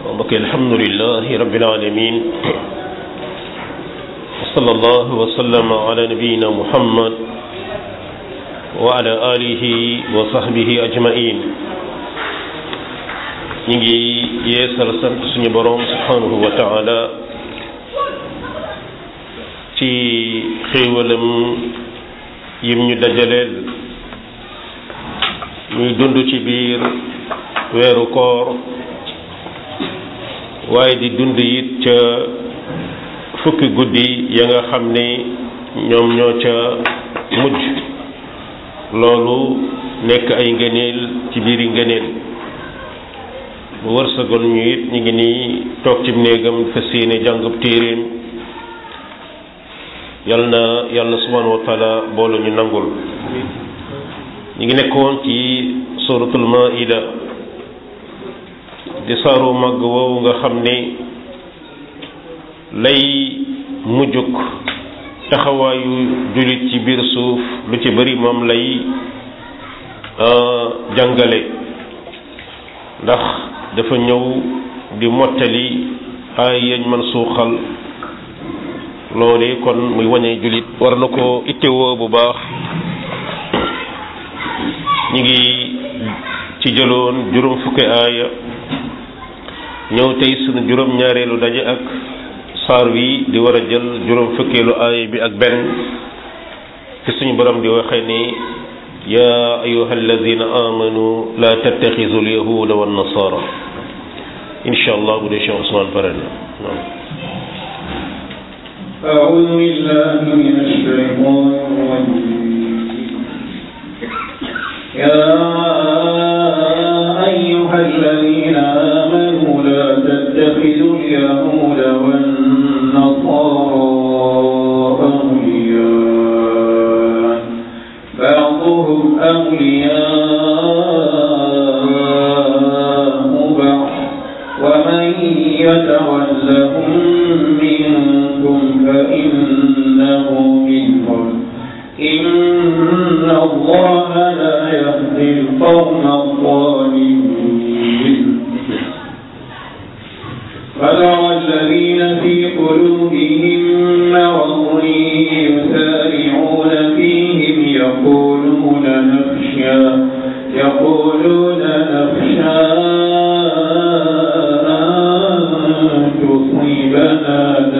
mbokk alhamdulilahi rabbil alamin wa sallallahu wa sallama ala nabiyina muhammad wa ala alihi wa sahbihi ajmain ñi ngi yeesal sant suñu boroom subhanahu wa taala ci xéewalam yim ñu dajaleel ñuy dund ci biir weeru koor waaye di dund it ca fukki guddi ya nga xam ne ñoom ñoo ca mujj loolu nekk ay ngëneel ci biiri ngëneel bu wërsëgal ñu it ñu ngi nii toog ci néegam fas yéene jàngub téeréem yal na yàlla subhanahu wa taala boolu ñu nangul ñu ngi nekkoon ci suratul maida di saaru màgg woowu nga xam ne lay mujjuk taxawaayu jullit ci biir suuf lu ci bari moom lay jàngale ndax dafa ñëw di mottali ay yañ man suuxal loole kon muy wañee jullit war na ko ittewoo bu baax ñi ngi ci jëloon juróom fukki aaya ñëw tey sunu juróom ñaareelu daje ak saar wi di war a jël juróom fukkeelu aaya bi ak benn ci suñu borom di waxee ni yaa ayuha alladina amanu la tattaxisu alyahuda wa nasara insha allah bu dee Cheikh Ousmane pare na أعوذ بالله من الشيطان الرجيم يا أيها الذين آمنوا لا تتخذوا اليهود والنصارى أولياء بعضهم أولياء بعض ومن يتولهم منكم فإنه منهم إن الله لا يهدي القوم الظالمين فترى الذين في قلوبهم مرض يسارعون فيهم يقولون نخشى يقولون نخشى أن تصيبنا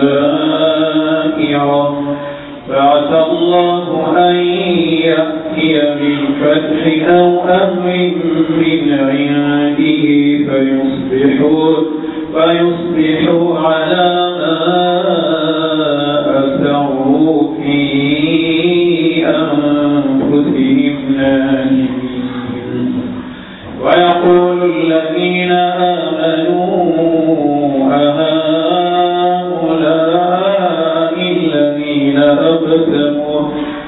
دائرة فعسى الله أن يأتي بالفتح أو أمر من عنده فيصبحوا فيصبحوا على ما أسروا في أنفسهم نادمين ويقول الذين آمنوا أهؤلاء الذين أقسموا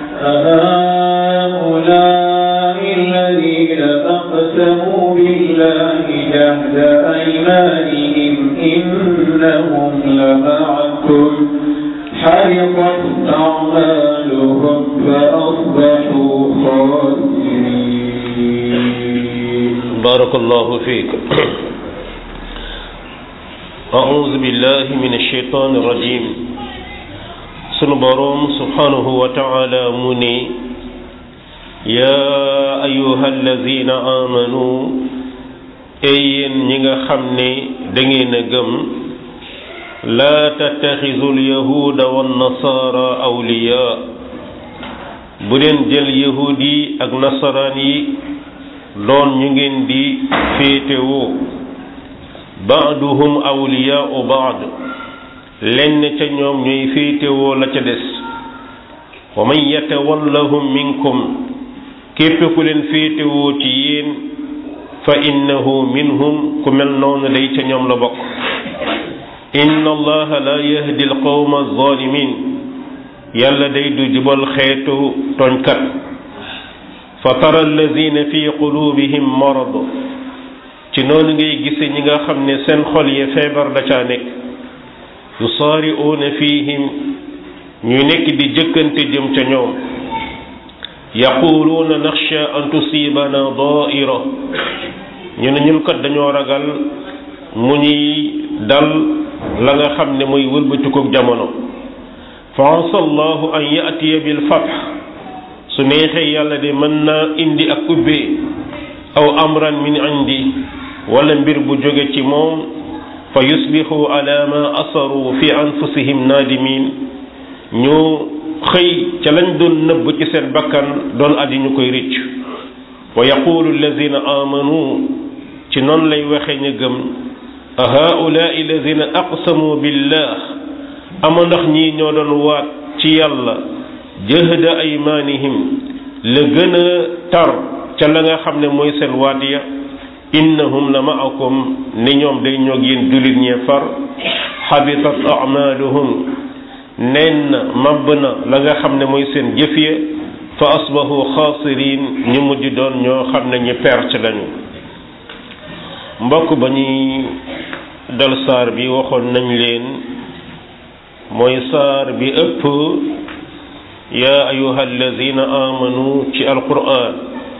أهؤلاء الذين أقسموا بالله جهد أيمانهم إنهم لمعكم حرقت أعمالهم فأصبحوا خاسرين بارك الله فيك أعوذ بالله من الشيطان الرجيم sunu boroom subhanahu wa taala mu ne yaa ayuha allazina amanu ey yéen ñi nga xam ne da ngeen a gëm laa tattaxisu alyahuda wannasaara awliya bu leen jël yahud yi ak nasaraan yi doon ñu ngeen di féetewoo baaduhum awliyaau baad lenn ca ñoom ñooy féetewoo la ca des wa man yatawallahum minkum képp ku leen féetewoo ci yéen fa innahu minhum ku mel noonu day ca ñoom la bokk inna allaha la yahdi alqawma alzalimin yàlla day du jubal xeetu tooñkat fa tara alladina fi qulubihim marad ci noonu ngay gise ñi nga xam ne seen xol yi feebar da caa nekk yusaari'uuna fihim ñu nekk di jëkkante jëm ca ñoom yaquluuna naxsha an tusibana daaira ñu ne ñun kat dañoo ragal mu ñuy dal la nga xam ne mooy wëlbatikoog jamono fa asa allahu an yatiya bil fath su neexee yàlla de mën naa indi ak ubbee aw amran min indi wala mbir bu jóge ci moom fa yusbixu ala ma asaru fi anfusihim naadimin ñu xëy ca lañ doon nëbb ci seen bakkan doon addi ñu koy rëcc wa yaqulu alladina amanu ci noonu lay waxe ñu gëm a haulaai alladina aqsamu billah ama ndax ñii ñoo doon waat ci yàlla jëhda aymanihim la gën a tar ca la nga xam ne mooy seen waat ya innahum la maakum ni ñoom day ñoog yéen jullit ñee far xabitat amaluhum nen na mabb na la nga xam ne mooy seen jëf ya fa asbahu xaasirin ñu mujj doon ñoo xam ne ñu perte lañu mbokk ba ñuy dal saar bi waxoon nañ leen mooy saar bi ëpp yaa ayuha alladina amanu ci alquran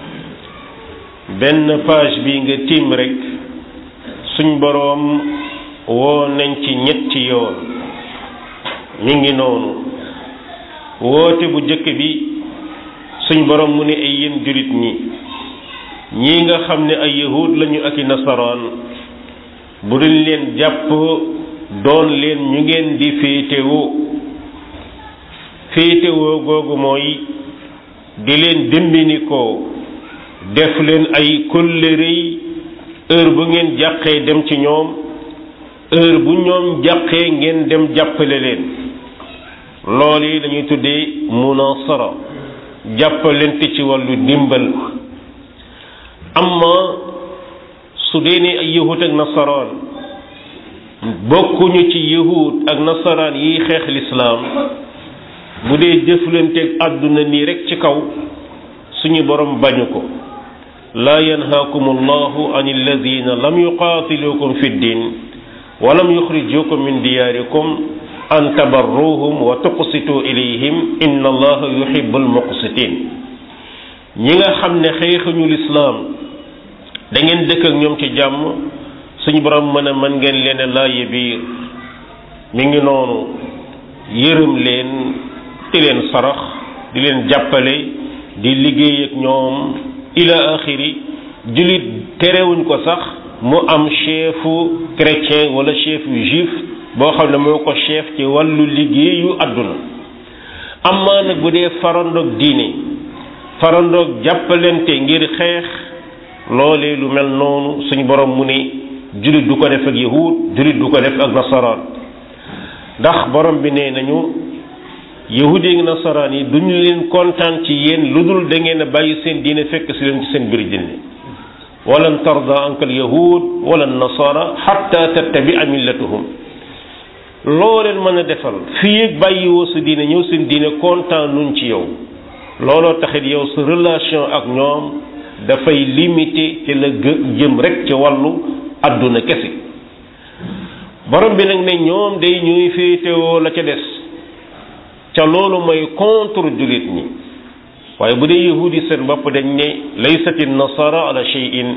benn page bi nga tiim rek suñ boroom woo nañ ci ñetti yoon mi ngi noonu woote bu jëkk bi suñ boroom mu ne ay yéen jullit ñi ñii nga xam ne ay yahud lañu ak i nasaraan bu duñ leen jàpp doon leen ñu ngeen di féetewoo féetewoo googu mooy di leen dimbinikoo def leen ay kóllërey heure bu ngeen jàqee dem ci ñoom heure bu ñoom jàqee ngeen dem jàppale leen loolu yi dañuy tuddee munasara jàppalente ci wàllu dimbal amma su dee ne ay yahud ak nasaraan bokkuñu ci yahud ak nasaraan yiy xeex lislaam bu dee jëflanteeg àdduna nii rek ci kaw suñu borom bañu ko laa yanhaakum allahu an alladina lam yuqaatilukum fi ddin wa lam yuxrijukum min diyaarikum an tabarruhum wa tuqsitu ilayhim inna allaha yuhibbul muqsitin ñi nga xam ne xeexuñu lislaam da ngeen dëkk ak ñoom ci jàmm suñu borom mën a mën ngeen leen laaye biir mi ngi noonu yërëm leen di leen sarax di leen jàppale di liggéey ak ñoom ila axiri jullit terewuñ ko sax mu am chefu chrétien wala chefu juif boo xam ne moo ko chef ci wàllu liggéeyu àdduna amaa nag bu dee farandoog diine farandoog jàppalente ngir xeex loolee lu mel noonu suñu borom mu ne jullit du ko def ak yahud jullit du ko def ak nasaraan ndax borom bi nee nañu yahud yi nasaraan yi duñu leen kontaan ci yéen lu dul da ngeen a bàyyi seen diine fekk si leen ci seen biir diine walan tarda anka al yahud wala nasara xatta tattabia millatuhum loo leen mën a defal fii ak bàyyiwoo sa diine ñëw seen diine kontaan nuñ ci yow looloo taxit yow sa relation ak ñoom dafay limité ci la jëm rek ci wàllu àdduna kese borom bi nag ne ñoom day ñuy féetewoo la ca des ca loolu mooy contre jullit ñi waaye bu dee yahud yi seen bopp dañ ne laysati nasara ala shay'in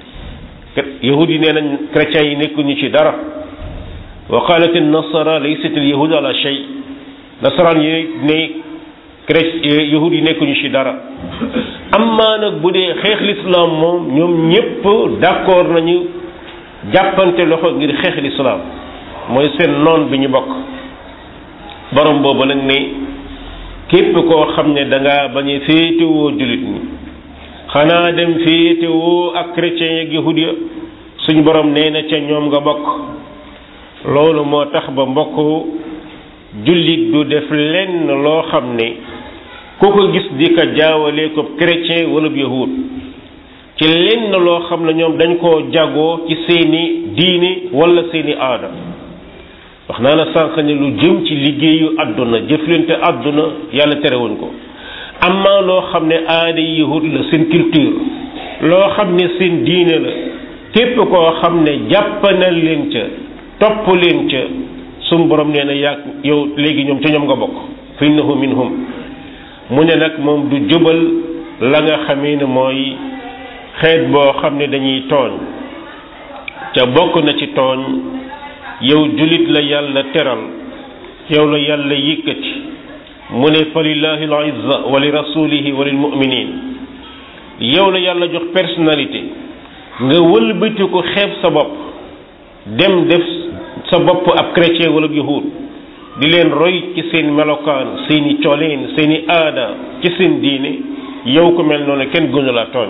yahud yi nee nañ chrétiens yi nekkuñu ci dara wa qalat nasara laysat al yahud ala shay nasaraan yi ne chrétien yahud yi nekkuñu ci dara amma nag bu dee xeex lislaam moom ñoom ñépp d'accord nañu jàppante loxo ngir xeex lislaam mooy seen noon bi ñu bokk borom boobu nag ne képp koo xam ne danga bañ a féetewoo jullit ñi xanaa dem féetewoo ak chrétien yeeg yahud ya suñu borom nee na ca ñoom nga bokk loolu moo tax ba mbokk jullit du def lenn loo xam ne ku ko gis di ko jaawalee ko chrétien wala yahud ci lenn loo xam ne ñoom dañ koo jagoo ci seeni diine wala seeni aada wax naa la sànq ne lu jëm ci liggéeyu àdduna jëflante àdduna yàlla terewuñ ko amma loo xam ne aada yahud la seen culture loo xam ne seen diine la képp koo xam ne jàppanal leen ca topp leen ca sum borom nee na yàgg yow léegi ñoom ca ñoom nga bokk fa innahu minhum mu ne nag moom du jubal la nga xamee ne mooy xeet boo xam ne dañuy tooñ ca bokk na ci tooñ yow julit la yàlla teral yow la yàlla yëkkati mu ne fa lillahi al izza wa li rasulihi wa lil muminin yow la yàlla jox personnalité nga wëlbati ko xeeb sa bopp dem def sa bopp ab chrétien wala yahud di leen roy ci seen melokaan seeni coleen seeni aada ci seen diine yow ko mel noonu kenn gënu la tooñ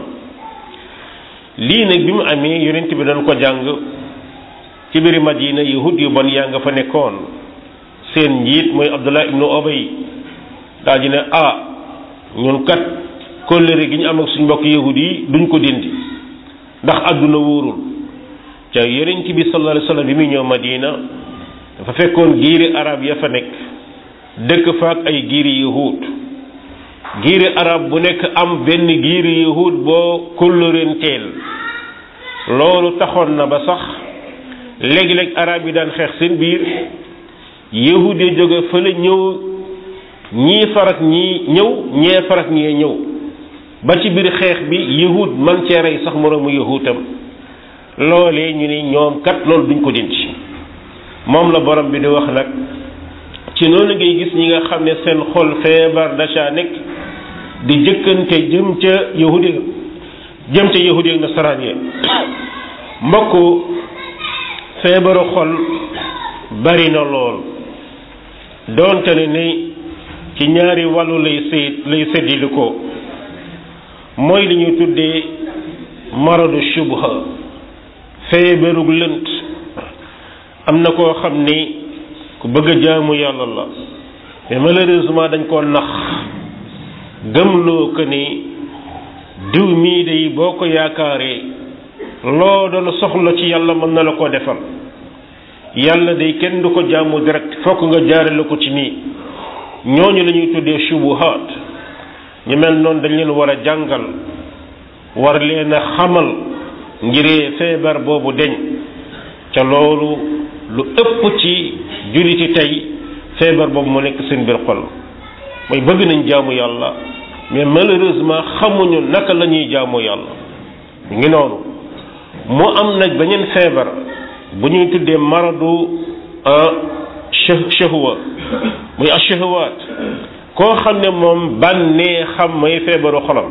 lii nag bi mu amee yonent bi doon ko jàng ci biir Madina yahud yu bon yaa nga fa nekkoon seen njiit mooy Abdullah ibnu Obay daal di ne ah ñun kat kóllëre gi ñu am ak suñ mbokk yahud yi duñ ko dindi ndax àdduna wóorul ca yonent bi sallallahu alayhi wasallam bi muy ñëw Madina dafa fekkoon giiri arab ya fa nekk dëkk fa ak ay giiri yahud giiri arab bu nekk am benn giiri yahud boo kóllërenteel loolu taxoon na ba sax léegi-léeg arab yi daan xeex seen biir yahud yi jóge fële ñëw ñii farak ñii ñëw ñee farak ñee ñëw ba ci biir xeex bi yahud man cee rey sax moroomu yahutam loolee ñu ni ñoom kat loolu duñ ko dindi moom la borom bi di wax nag ci noonu ngay gis ñi nga xam ne seen xol feebar daca nekk di jëkkante jëm ca yahudi jëm ca yahudi ak nasaraan yi mbokk feebaru xol bari na lool doonte ne ni ci ñaari wàllu lay seet lay séddili ko mooy li ñuy tuddee maradu shubha feebarug lënt am na koo xam ni ku bëgg a jaamu yàlla la mais malheureusement dañ koo nax gëmloo ko ni diw mii day boo ko yaakaaree loo doon soxla ci yàlla mën na la ko defal yàlla day kenn du ko jaamu direct fokk nga jaarale ko ci nii ñooñu la ñuy tuddee shubuhaat ñu mel noonu dañ leen war a jàngal war leen a xamal ngiree feebar boobu deñ ca loolu lu ëpp ci julliti tey feebar boobu mu nekk seen biir xol mooy bëgg nañ jaamu yàlla mais malheureusement xamuñu naka la ñuy jaamu yàlla mu ngi noonu mu am nag beneen feebar bu ñuy tuddee maradu shahwa muy ashahwaat koo xam ne moom bànnee xam mooy feebaru xolam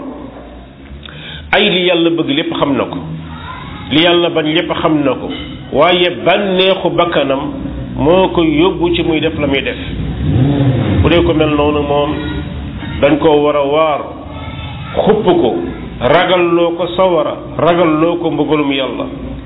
ay li yàlla bëgg lépp xam na ko li yàlla bañ lépp xam na ko waaye bànneexu bakkanam moo ko yóbbu ci muy def la muy def bu dee ko mel noonu moom dañ koo war a waar xupp ko ragalloo ko sawara ragalloo ko mbëggalum yàlla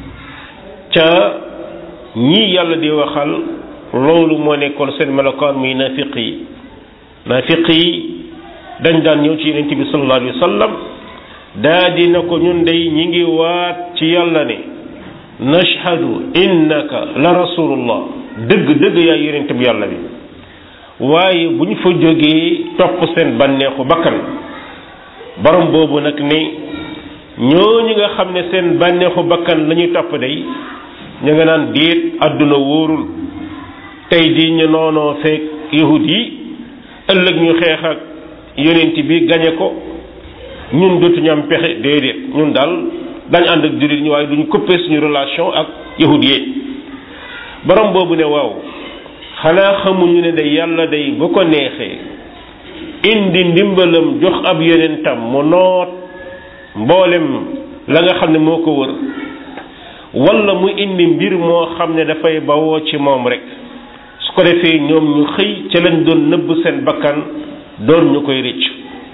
ca ñii yàlla di waxal loolu moo nekkoon seen melokaan muy nafiq yi nafiq yi dañ daan ñëw ci yonent bi sallallahu alayhi wa sallam daa dina ko ñun day ñi ngi waat ci yàlla ne nashhadu innaka la rasulullah dëgg dëgg yaa yonent bi yàlla bi waaye bu ñu fa jógee topp seen bànneexu bakkan borom boobu nag ne ñooñu nga xam ne seen bànneexu bakkan la ñuy topp day ñu nga naan déet àdduna wóorul tey di ñu noonoo feek yahud yi ëllëg ñu xeex ak yonent bi gañe ko ñun dootuñu am pexe déedéet ñun daal dañ ànd ak jullit ñi waaye duñu coupé suñu relation ak yahud yi borom boobu ne waaw xanaa xamuñu ne day yàlla day bu ko neexee indi ndimbalam jox ab yonentam mu noot mboolem la nga xam ne moo ko wër wala mu indi mbir moo xam ne dafay bawoo ci moom rek su ko defee ñoom ñu xëy ca lañ doon nëbb seen bakkan doon ñu koy rëcc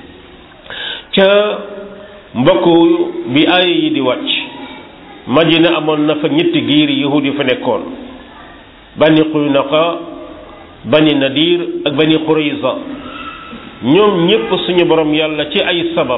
ca mbokk bi aaya yi di wàcc Madina amoon na fa ñetti giiri yahud yu fa nekkoon bani Quynaqa bani Nadir ak bani Qurayza ñoom ñépp suñu borom yàlla ci ay sabab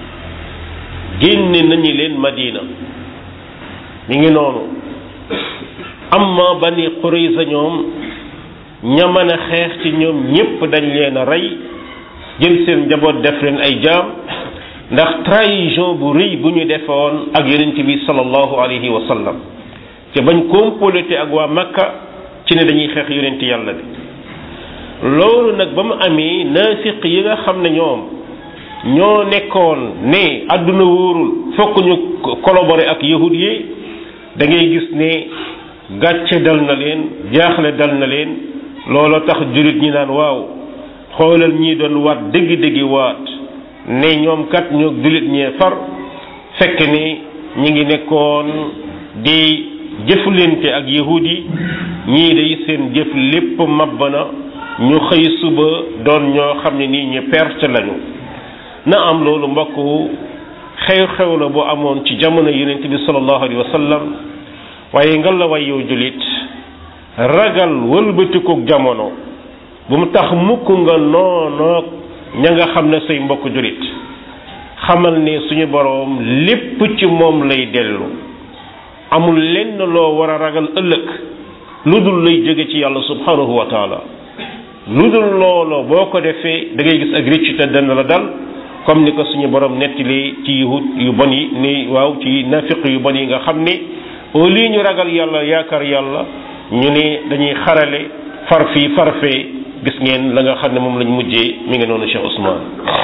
génne nañu leen Madina mi ngi noonu amma bani Qurayza ñoom ña mën a xeex ci ñoom ñépp dañ leen a rey jël seen njaboot def leen ay jaam ndax trahison bu rëy bu ñu defoon ak yonent bi sallallahu alayhi wa sallam te bañ comploté ak waa Makka ci ne dañuy xeex yonent yàlla bi loolu nag ba mu amee naafiq yi nga xam ne ñoom ñoo nekkoon ne àdduna wóorul fokk ñu collaborer ak yahud yi da ngay gis ne gàcce dal na leen jaaxle dal na leen looloo tax jullit ñi naan waaw xoolal ñii doon waat dëggi-dëggi waat ne ñoom kat ñoo jullit ñee far fekk ni ñi ngi nekkoon di jëflante ak yahud yi ñii day seen jëf lépp mabb na ñu xëy suba doon ñoo xam ne nii ñu perte lañu na am loolu mbokk xew-xew la bu amoon ci jamono yonent bi sallallahu alayhi wa sallam waaye nga la way yow jullit ragal wëlbatikook jamono bu mu tax mukk nga noonoog ña nga xam ne say mbokk jullit xamal ne suñu boroom lépp ci moom lay dellu amul lenn loo war a ragal ëllëg lu dul lay jóge ci yàlla subhanahu wa taala lu dul loolo boo ko defee da ngay gis ak rëccu te dana la dal comme ni ko suñu borom nettali ci yahud yu bon yi ni waaw ci nafiq yu bon yi nga xam ne au lieu ñu ragal yàlla yaakaar yàlla ñu ne dañuy xarale far fii far fee gis ngeen la nga xam ne moom lañ mujjee mi ngi noonu Cheikh Ousmane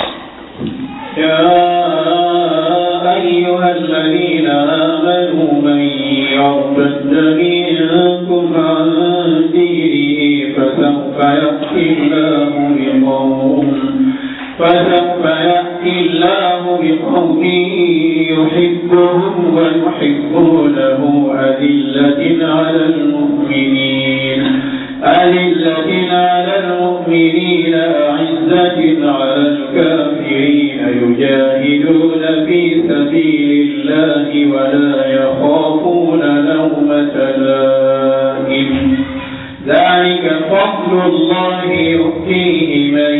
يا أيها الذين آمنوا من يرتد منكم عن دينه فسوف يأتي الله بقوم فسوف يأتي الله بقوم يحبهم ويحبونه أذلة على المؤمنين أذلة على المؤمنين أعزة على الكافرين يجاهدون في سبيل الله ولا يخافون لومة لائم ذلك فضل الله يؤتيه من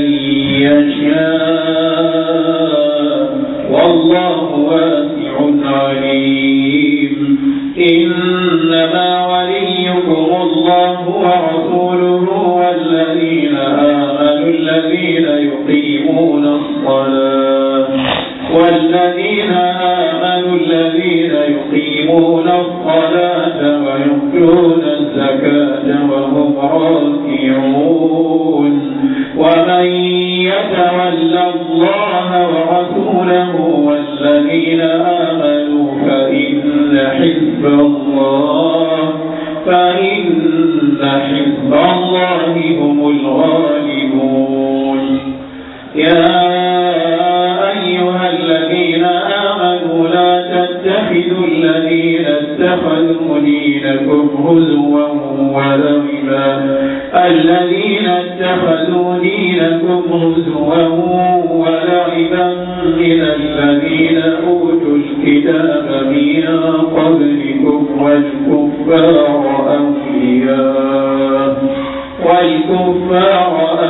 يشاء والله واسع عليم إنما وليكم الله ورسوله والذين آمنوا الذين يقيمون الصلاة والذين آمنوا الذين يقيمون الصلاة ويؤتون الزكاة وهم راكعون ومن يتول الله ورسوله والذين آمنوا فإن حزب الله فإن حزب الله هم الغالبون يا أيها الذين آمنوا لا تتخذوا الذين اتخذوا دينكم هزوا ولعبا الذين اتخذوا دينكم هزوا ولعبا من الذين أوتوا الكتاب من قبلكم والكفار أولياء والكفار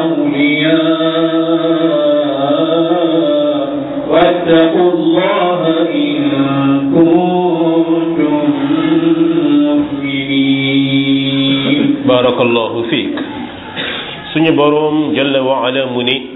أولياء واتقوا الله إن كنتم مؤمنين بارك الله فيك suñu boroom jalla wa ala mu ni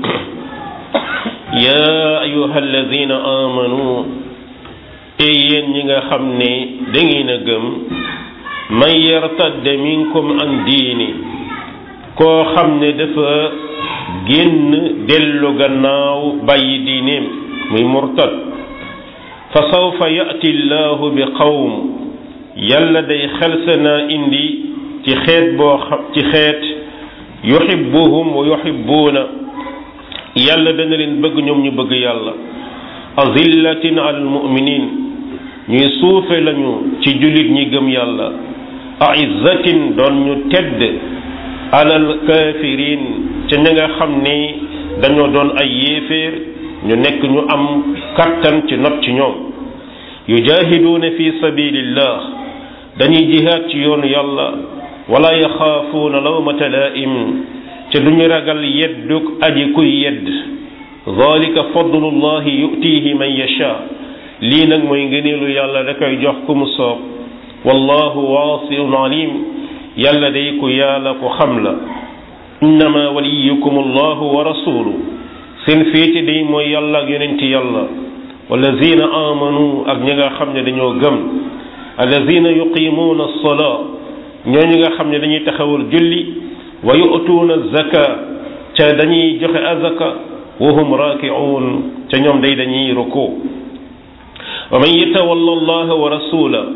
yaa ayuha alladina amanu ey yéen ñi nga xam ne da ngeen a gëm man yartadda minkum an diini koo xam ne dafa génn dellu gannaaw bàyyi diineem muy murtad fa sawfa yati llahu bi qawm yàlla day xelse naa indi ci xeet boo xam ci xeet yuhibbuhum wa yuhibbuuna yàlla dana leen bëgg ñoom ñu bëgg yàlla azillatin alal muminin ñuy suufe lañu ci jullit ñi gëm yàlla aizzatin doon ñu tedd alal kafirin ca ña nga xam ni dañoo doon ay yéeféer ñu nekk ñu am kattan ci not ci ñoom yujahiduuna fi sabilillah dañuy jihaad ci yoonu yàlla wala yaxaafuuna lawmata laa'im ca duñu ragal yedduk aji kuy yedd zalika fadlullahi yutihi man yasha lii nag mooy ngëneelu yàlla da koy jox ku mu soob wallahu waasiun alim yàlla day ku yàlla ku xam la innama waliyukum allahu wa rasulu seen féete day mooy yàlla ak yonenti yàlla wallazina amanu ak ñi nga xam ne dañoo gëm allazina yuqimuuna alsalaa ñooñu nga xam ne dañuy taxawal julli wa yu'tuuna zaka ca dañuy joxe azaka wa hum raaki'uun ca ñoom day dañuy ruku wa man yatawalla allaha wa rasula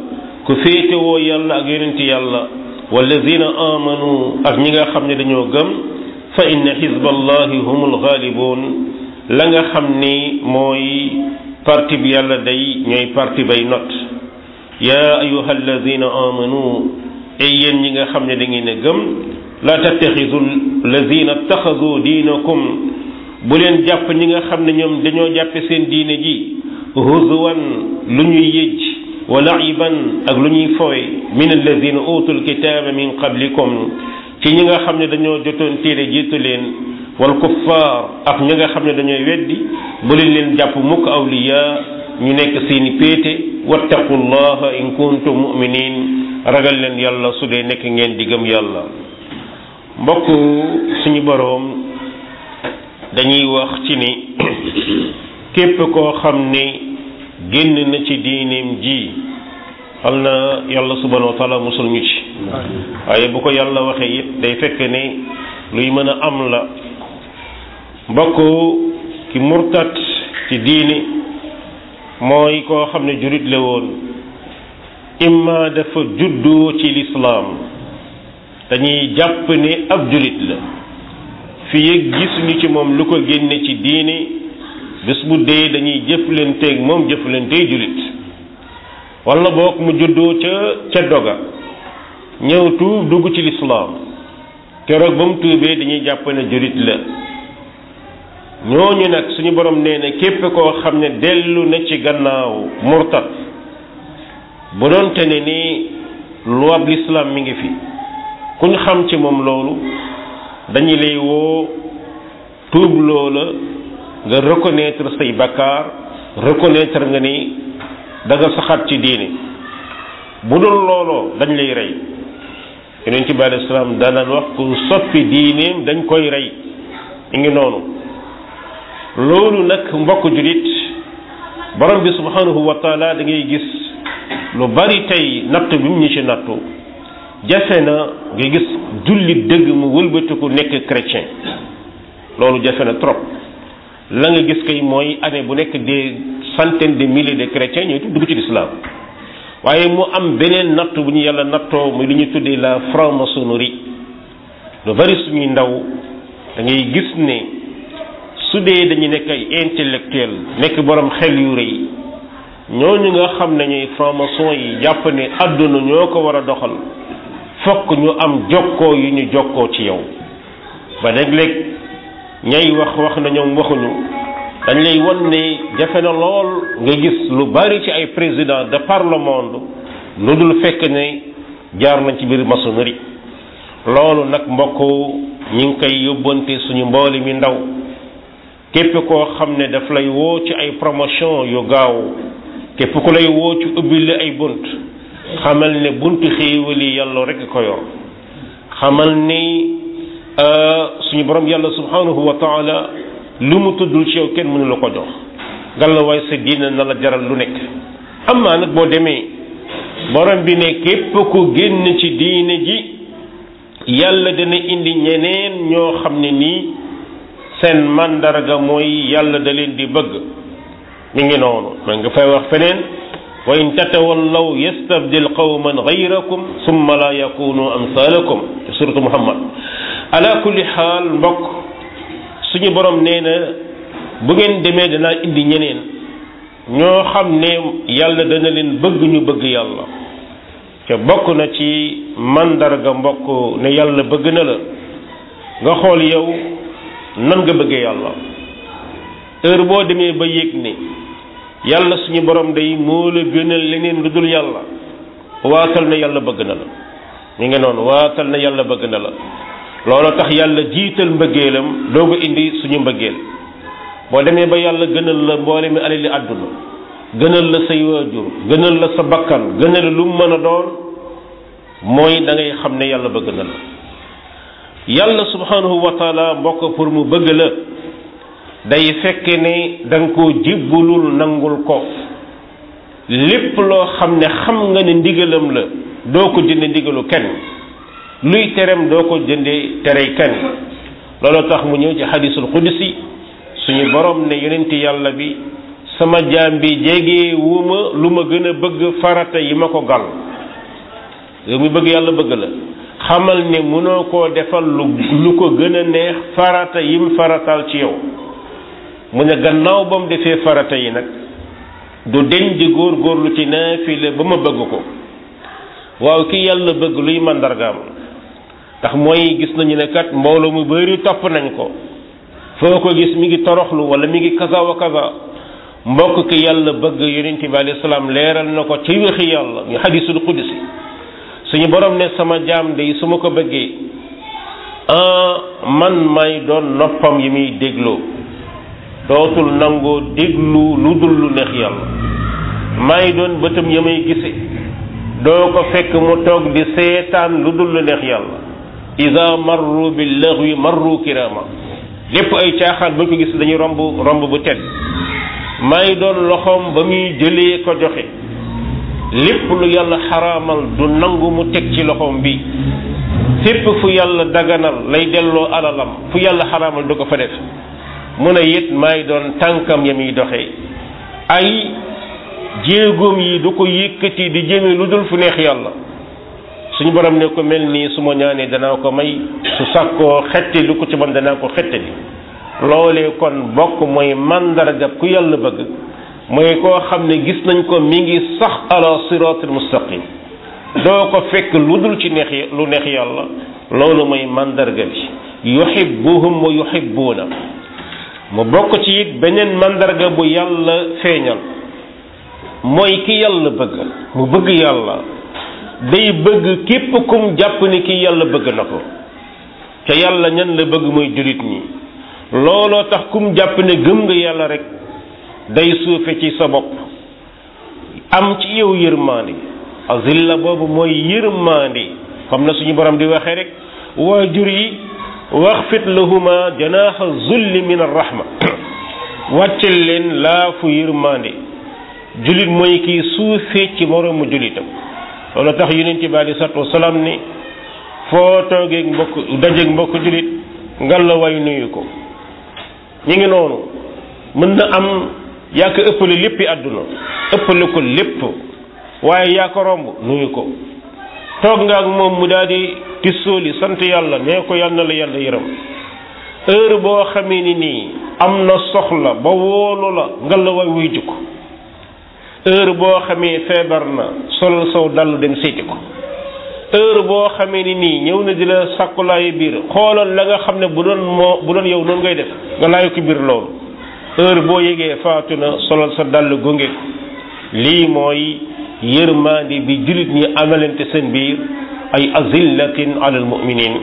ku féetewoo yàlla ak yonenti yàlla wallazina amanu ak ñi nga xam ne dañoo gëm fa inna xizballahi humul ghalibun la nga xam ni mooy parti bi yàlla day ñooy parti bay not yaa ayuha allazina amanu ay yéen ñi nga xam ne da ngeen a gëm la tattaxidu allazina taxadu diinakum bu leen jàpp ñi nga xam ne ñoom dañoo jàppe seen diine ji huzuwan lu ñuy yëj wa laiban ak lu ñuy fowe min allazina utul kitaaba min qablikum ci ñi nga xam ne dañoo jotoon téere jiitu leen wal kuffaar ak ñi nga xam ne dañooy weddi bu leen leen jàpp mukk awliya ñu nekk seeni péete wattaqullaha in kuntum mu'minin ragal leen yàlla su dee nekk ngeen di gëm yàlla mbokk suñu boroom dañuy wax ci ni képp koo xam ni génn na ci diineem ji xal na yàlla subhanahu wa taala musul ñu ci waaye bu ko yàlla waxee it day fekk ne luy mën a am la mbokk ki murtat ci diine mooy koo xam ne jurit la woon imma dafa juddoo ci lislaam dañuy jàpp ne ab jurit la fi yëg gisuñu ci moom lu ko génne ci diine bés bu dee dañuy jëflanteeg moom jëflanteeg julit wala boog mu juddoo ca ca doga ñëw tuub dugg ci lislaam keroog ba mu tuubee dañuy jàpp ne julit la ñooñu nag suñu borom nee na képp koo xam ne dellu na ci gannaaw murtad bu doonte ne ni luwab lislaam mi ngi fi kuñ xam ci moom loolu dañu lay woo tuub loola nga reconnaître say bakkaar reconnaître nga ni da nga saxaat ci diine bu dul looloo dañ lay rey yonent bi alayhi salaam daan wax ku soppi diineem dañ koy rey mi ngi noonu loolu nag mbokk julit borom bi subhanahu wa taala da ngay gis lu bari tey natt bi mu ñu ci nattu jafe na nga gis jullit dëgg mu wëlbatiku nekk chrétien loolu jafe na trop la nga gis kay mooy année bu nekk des centaines de milliers de chrétiens ñooy dugg ci l'islam waaye mu am beneen natt bu ñu yàlla nattoo muy lu ñu tuddee la franc-maçonnerie lu bari suñuy ndaw da ngay gis ne su dee dañu nekk ay intellectuel nekk borom xel yu rëy ñooñu nga xam ne ñooy franc-maçon yi jàpp ne àdduna ñoo ko war a doxal fokk ñu am jokkoo yu ñu jokkoo ci yow ba léeg-léeg ñay wax wax na ñoom waxuñu dañ lay won ne jafe na lool nga gis lu bari ci ay président de par le monde lu dul fekk ne jaar nañ ci biir maçonnerie loolu nag mbokk ñi ngi koy yóbbante suñu mbooli mi ndaw képp koo xam ne daf lay woo ci ay promotion yu gaaw képp ku lay woo ci ubbil la ay bunt xamal ne buntu xéewali yàlla rek ko yor xamal ni suñu borom yàlla subhanahu wa taala lu mu tuddul ci yow kenn mënu la ko jox ngalla waay sa diina na la jaral lu nekk amaa nag boo demee borom bi ne képp ku génn ci diine ji yàlla dana indi ñeneen ñoo xam ne nii seen mandarga mooy yàlla da leen di bëgg mi ngi noonu ma nga fay wax feneen wa in tatawallaw yastabdil qawman gayrakum summa la yakunu amsalakum te suratu muhammad ala kulli xaal mbokk suñu borom nee na bu ngeen demee danaa indi ñeneen ñoo xam ne yàlla dana leen bëgg ñu bëgg yàlla te bokk na ci mandarga mbokk ne yàlla bëgg na la nga xool yow nan nga bëggee yàlla heure boo demee ba yëg ne yàlla suñu borom day moo la gënal leneen lu dul yàlla waatal na yàlla bëgg na la ñu ngi noonu waatal na yàlla bëgg na la loolu tax yàlla jiital mbëggeelam doogu indi suñu mbëggeel boo demee ba yàlla gënal la mboole mi alali àdduna gënal la say waajur gënal la sa bakkan gënal lu mu mën a doon mooy da ngay xam ne yàlla bëgg na la yàlla subhanahu wa taala mbokk pour mu bëgg la day fekk ne da nga koo jibbulul nangul ko lépp loo xam ne xam nga ne ndigalam la doo ko jënde ndigalu kenn luy terem doo ko jënde terey kenn loolu tax mu ñëw ci xadisul qudsi suñu borom ne yonenti yàlla bi sama jaam bi jege wu ma lu ma gën a bëgg farata yi ma ko gal yow mi bëgg yàlla bëgg la xamal ne mënoo koo defal lu lu ko gën a neex farata yim faratal ci yow mu ne gannaaw ba mu defee farata yi nag du deñ di góor-góorlu ci naafile ba ma bëgg ko waaw ki yàlla bëgg luy màndargaam ndax mooy gis nañu ne kat mbooloo mu bari topp nañ ko foo ko gis mi ngi toroxlu wala mi ngi kaza wa kaza mbokk ki yàlla bëgg yonent bi alayhi salaam leeral na ko ci waxi yàlla ñu xadisul qudsi suñu borom ne sama jaam de su ma ko bëggee man may doon noppam yi muy dégloo dootul nangoo déglu lu dul lu neex yàlla may doon bëtam ya may gise doo ko fekk mu toog di seetaan lu dul lu neex yàlla ida marru bil laghwi marru kirama lépp ay caaxaan buñ ko gis dañuy romb romb bu tedd may doon loxoom ba muy jëlee ko joxe lépp lu yàlla xaraamal du nangu mu teg ci loxoom bi fépp fu yàlla daganal lay delloo alalam fu yàlla xaraamal du ko fa def mu ne it may doon tànkam ya muy doxee ay jéegoom yi du ko yëkkati di jëme lu dul fu neex yàlla suñu borom ne ko mel nii su ma ñaanee danaa ko may su sàkkoo xette lu ko ci man danaa ko xette li loolee kon bokk mooy mandarga ku yàlla bëgg mooy koo xam ne gis nañ ko mi ngi sax ala siratul mustaqim doo ko fekk lu dul ci neex lu neex yàlla loolu mooy mandarga bi yuhibbuhum wa yuhibbuuna mu bokk ci it beneen mandarga bu yàlla feeñal mooy ki yàlla bëgg mu bëgg yàlla day bëgg képp kum jàpp ni ki yàlla bëgg na ko te yàlla ñan la bëgg mooy jullit ñi looloo tax kum jàpp ne gëm nga yàlla rek day suufe ci sa bopp am ci yow yërmaande azilla boobu mooy yërmaande comme na suñu borom di waxee rek waajur yi waxfit lahuma janaaxa zulli min arrahma wàccel leen laafu yërmaande julit mooy kii suufee ci moroomu julitam loolu tax yonent bi alei salatu wasalaam ne foo toogeeg mbokk dajeeg mbokk julit ngal la way nuyu ko ñu ngi noonu mën na am yaa ko ëppale léppi àdduna ëppale ko lépp waaye yaa ko romb nuyu ko toog nga ak moom mu daal di tissooli sant yàlla nee ko yàlla na la yàlla yërëm heure boo xamee ni nii am na soxla ba woolu la ngal la way wuy jukk heure boo xamee feebar na solal saw dallu dem seeti ko heure boo xamee ni nii ñëw na di la sàkkulaayu biir xoolal la nga xam ne bu doon moo bu doon yow noonu ngay def nga laayu ko biir loolu heure boo yégee faatu na solal sa dàll gunge ko lii mooy yërmaandi bi jullit ñi amalante seen biir ay azillatin alal muminin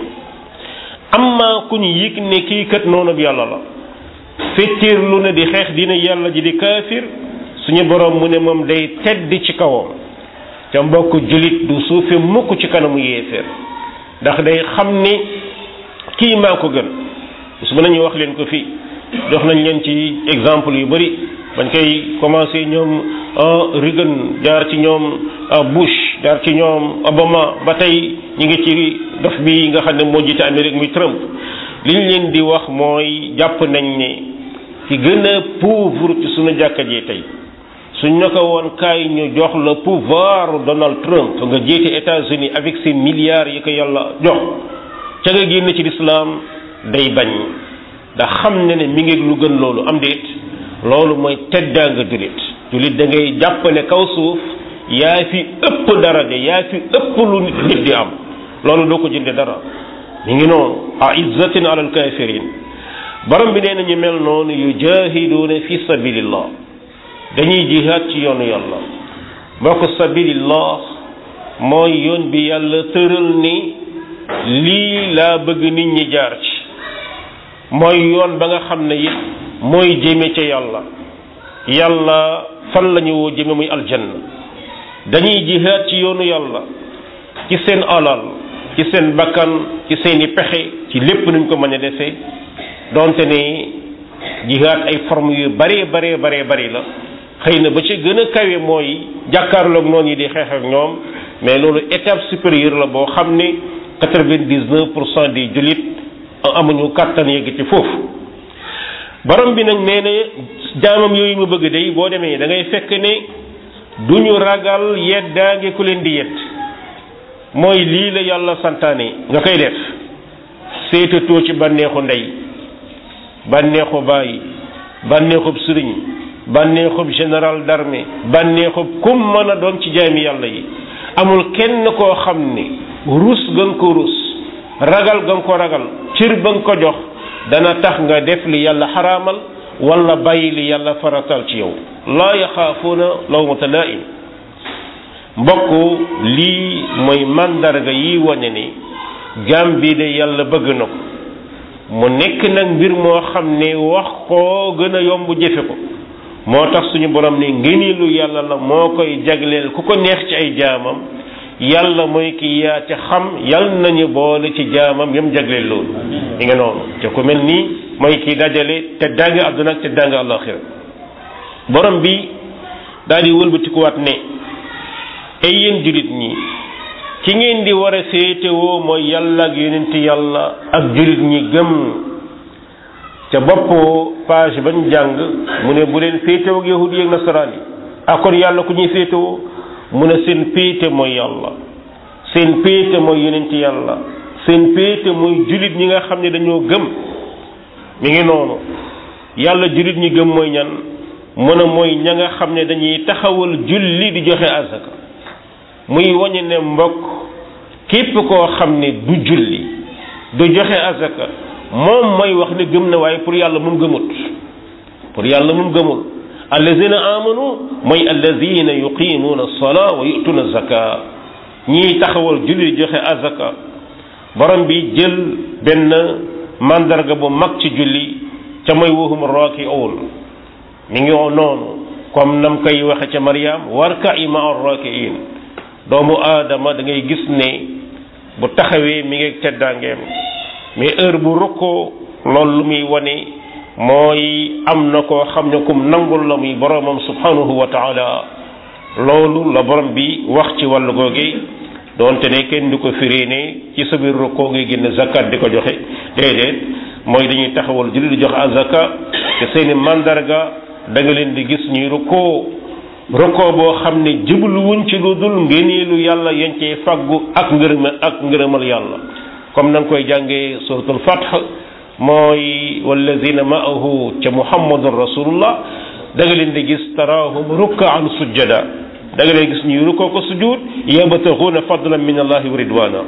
amma ku ñu yëg ne kii kat noonu bi yàlla la fettiir lu ne di xeex dina yàlla ji di kaafir suñu borom mu ne moom day tedd ci kawam ca mbokk jullit du suufe mukk ci kanamu yéeféer ndax day xam ni kii maa ko gën su mën nañu wax leen ko fii jox nañ leen ci exemple yu bari bañ koy commencé ñoom Reagan jaar ci ñoom Bush jaar ci ñoom Obama ba tey ñu ngi ci dof bi nga xam ne moo jiite Amérique muy Trump li ñu leen di wax mooy jàpp nañ ne ki gën a pauvre ci suñu jàkka ji tey suñ ne ko woon kaay ñu jox le pouvoir Donald Trump nga jiite États-Unis avec ses milliards yi ko yàlla jox ca nga génn ci lislaam day bañ ndax xam ne ne mi ngi lu gën loolu am déet loolu mooy teddaa nga jullit jullit da ngay jàpp ne kaw suuf yaa fi ëpp daraja yaa fi ëpp lu nit nit di am loolu doo ko jënde dara mi ngi noonu a izzatin alal kafirin borom bi nee na ñu mel noonu yujahiduuna fi sabilillah dañuy jihaad ci yoonu yàlla mbokk sabilillah mooy yoon bi yàlla tëral ni lii laa bëgg nit ñi jaar ci mooy yoon ba nga xam ne it mooy jëme ca yàlla yàlla fan la ñu woo jëme muy aljanna dañuy jihaad ci yoonu yàlla ci seen alal ci seen bakkan ci seeni pexe ci lépp nuñ ko mën a defee donte ne jihaad ay forme yu bare bare bare bari la xëy na ba ci gën a kawe mooy jàkkaarloog noonu yi di xeex ak ñoom mais loolu étape supérieure la boo xam ne quatre-vingt-dix-neuf pour cent des jullit amuñu kàttan yegg ci foofu borom bi nag nee na jaamam yooyu mu bëgg day boo demee da ngay fekk ne duñu ragal yeddaange ku leen di yedd mooy lii la yàlla santaane nga koy def seetatoo ci bànneexu ndey bànneexu bàyyi bànneexub sëriñ bànneexub général d'armée bànneexub kum mën a doon ci jaami yàlla yi amul kenn koo xam ne rus ga nga ko rus ragal ga nga ko ragal cër ba nga ko jox dana tax nga def li yàlla xaraamal wala bàyyi li yàlla faratal ci yow laa yaxaafuuna lawmata laa'im mbokk lii mooy màndarga yi wane ni jaam bi de yàlla bëgg na ko mu nekk nag mbir moo xam ne wax koo gën a yomb jëfe ko moo tax suñu borom ne ngëneelu yàlla la moo koy jagleel ku ko neex ci ay jaamam yàlla mooy ki yaa ca xam yal nañu boole ci jaamam yam jagleel loolu li nga noonu te ku mel nii mooy ki dajale te danga àdduna ak te danga àllaaxira borom bi daal di wëlbatikuwaat ne ay yéen jullit ñi ci ngeen di war a féetewoo mooy yàlla ak yonent yàlla ak jullit ñi gëm ca bopp page bañ jàng mu ne bu leen féetewoo ak yahudi yi ak nasaraan yi ak kon yàlla ku ñuy féetewoo mu ne seen péete mooy yàlla seen péete mooy yonent yàlla seen péete mooy jullit ñi nga xam ne dañoo gëm mi ngi noonu yàlla jullit ñi gëm mooy ñan mu ne mooy ña nga xam ne dañuy taxawal julli di joxe azaka muy wañe ne mbokk képp koo xam ne du julli du joxe azaka moom mooy wax ne gëm na waaye pour yàlla moom gëmut pour yàlla moom gëmul allazina amanu mooy allazina yuqimuuna alsalaa wa yutuuna zaka ñiy taxawal julli di joxe azaka borom bi jël benn mandarga bu mag ci julli ca mooy wahum raaki'uun mi ngi noonu comme nam koy waxe ca Maryam warka'i ma'a raaki'iin doomu aadama da ngay gis ne bu taxawee mi ngi teddaangeem mais heure bu rukkoo loolu lu muy wane mooy am na koo xam ne kum nangul la muy boromam subhanahu wa taala loolu la borom bi wax ci wàllu googe doonte ne kenn du ko firee ne ci sa biir rukkoo ngay génn zakat di ko joxe déedéet mooy dañuy taxawal julli di joxe azaka te seeni mandarga da nga leen di gis ñuy rukkoo rukkoo boo xam ne jubluwuñ ci lu dul ngéneelu yàlla yañ cee faggu ak ngërëma ak ngërëmal yàlla comme na nga koy jàngee suratul fath mooy wallazina ma'ahu ca muhammadun rasulullah da nga leen di gis taraahum rukkaan sujjada da nga leen gis ñuy rukkoo ko sujud yabtaxuuna fadlan min allahi wa ridwana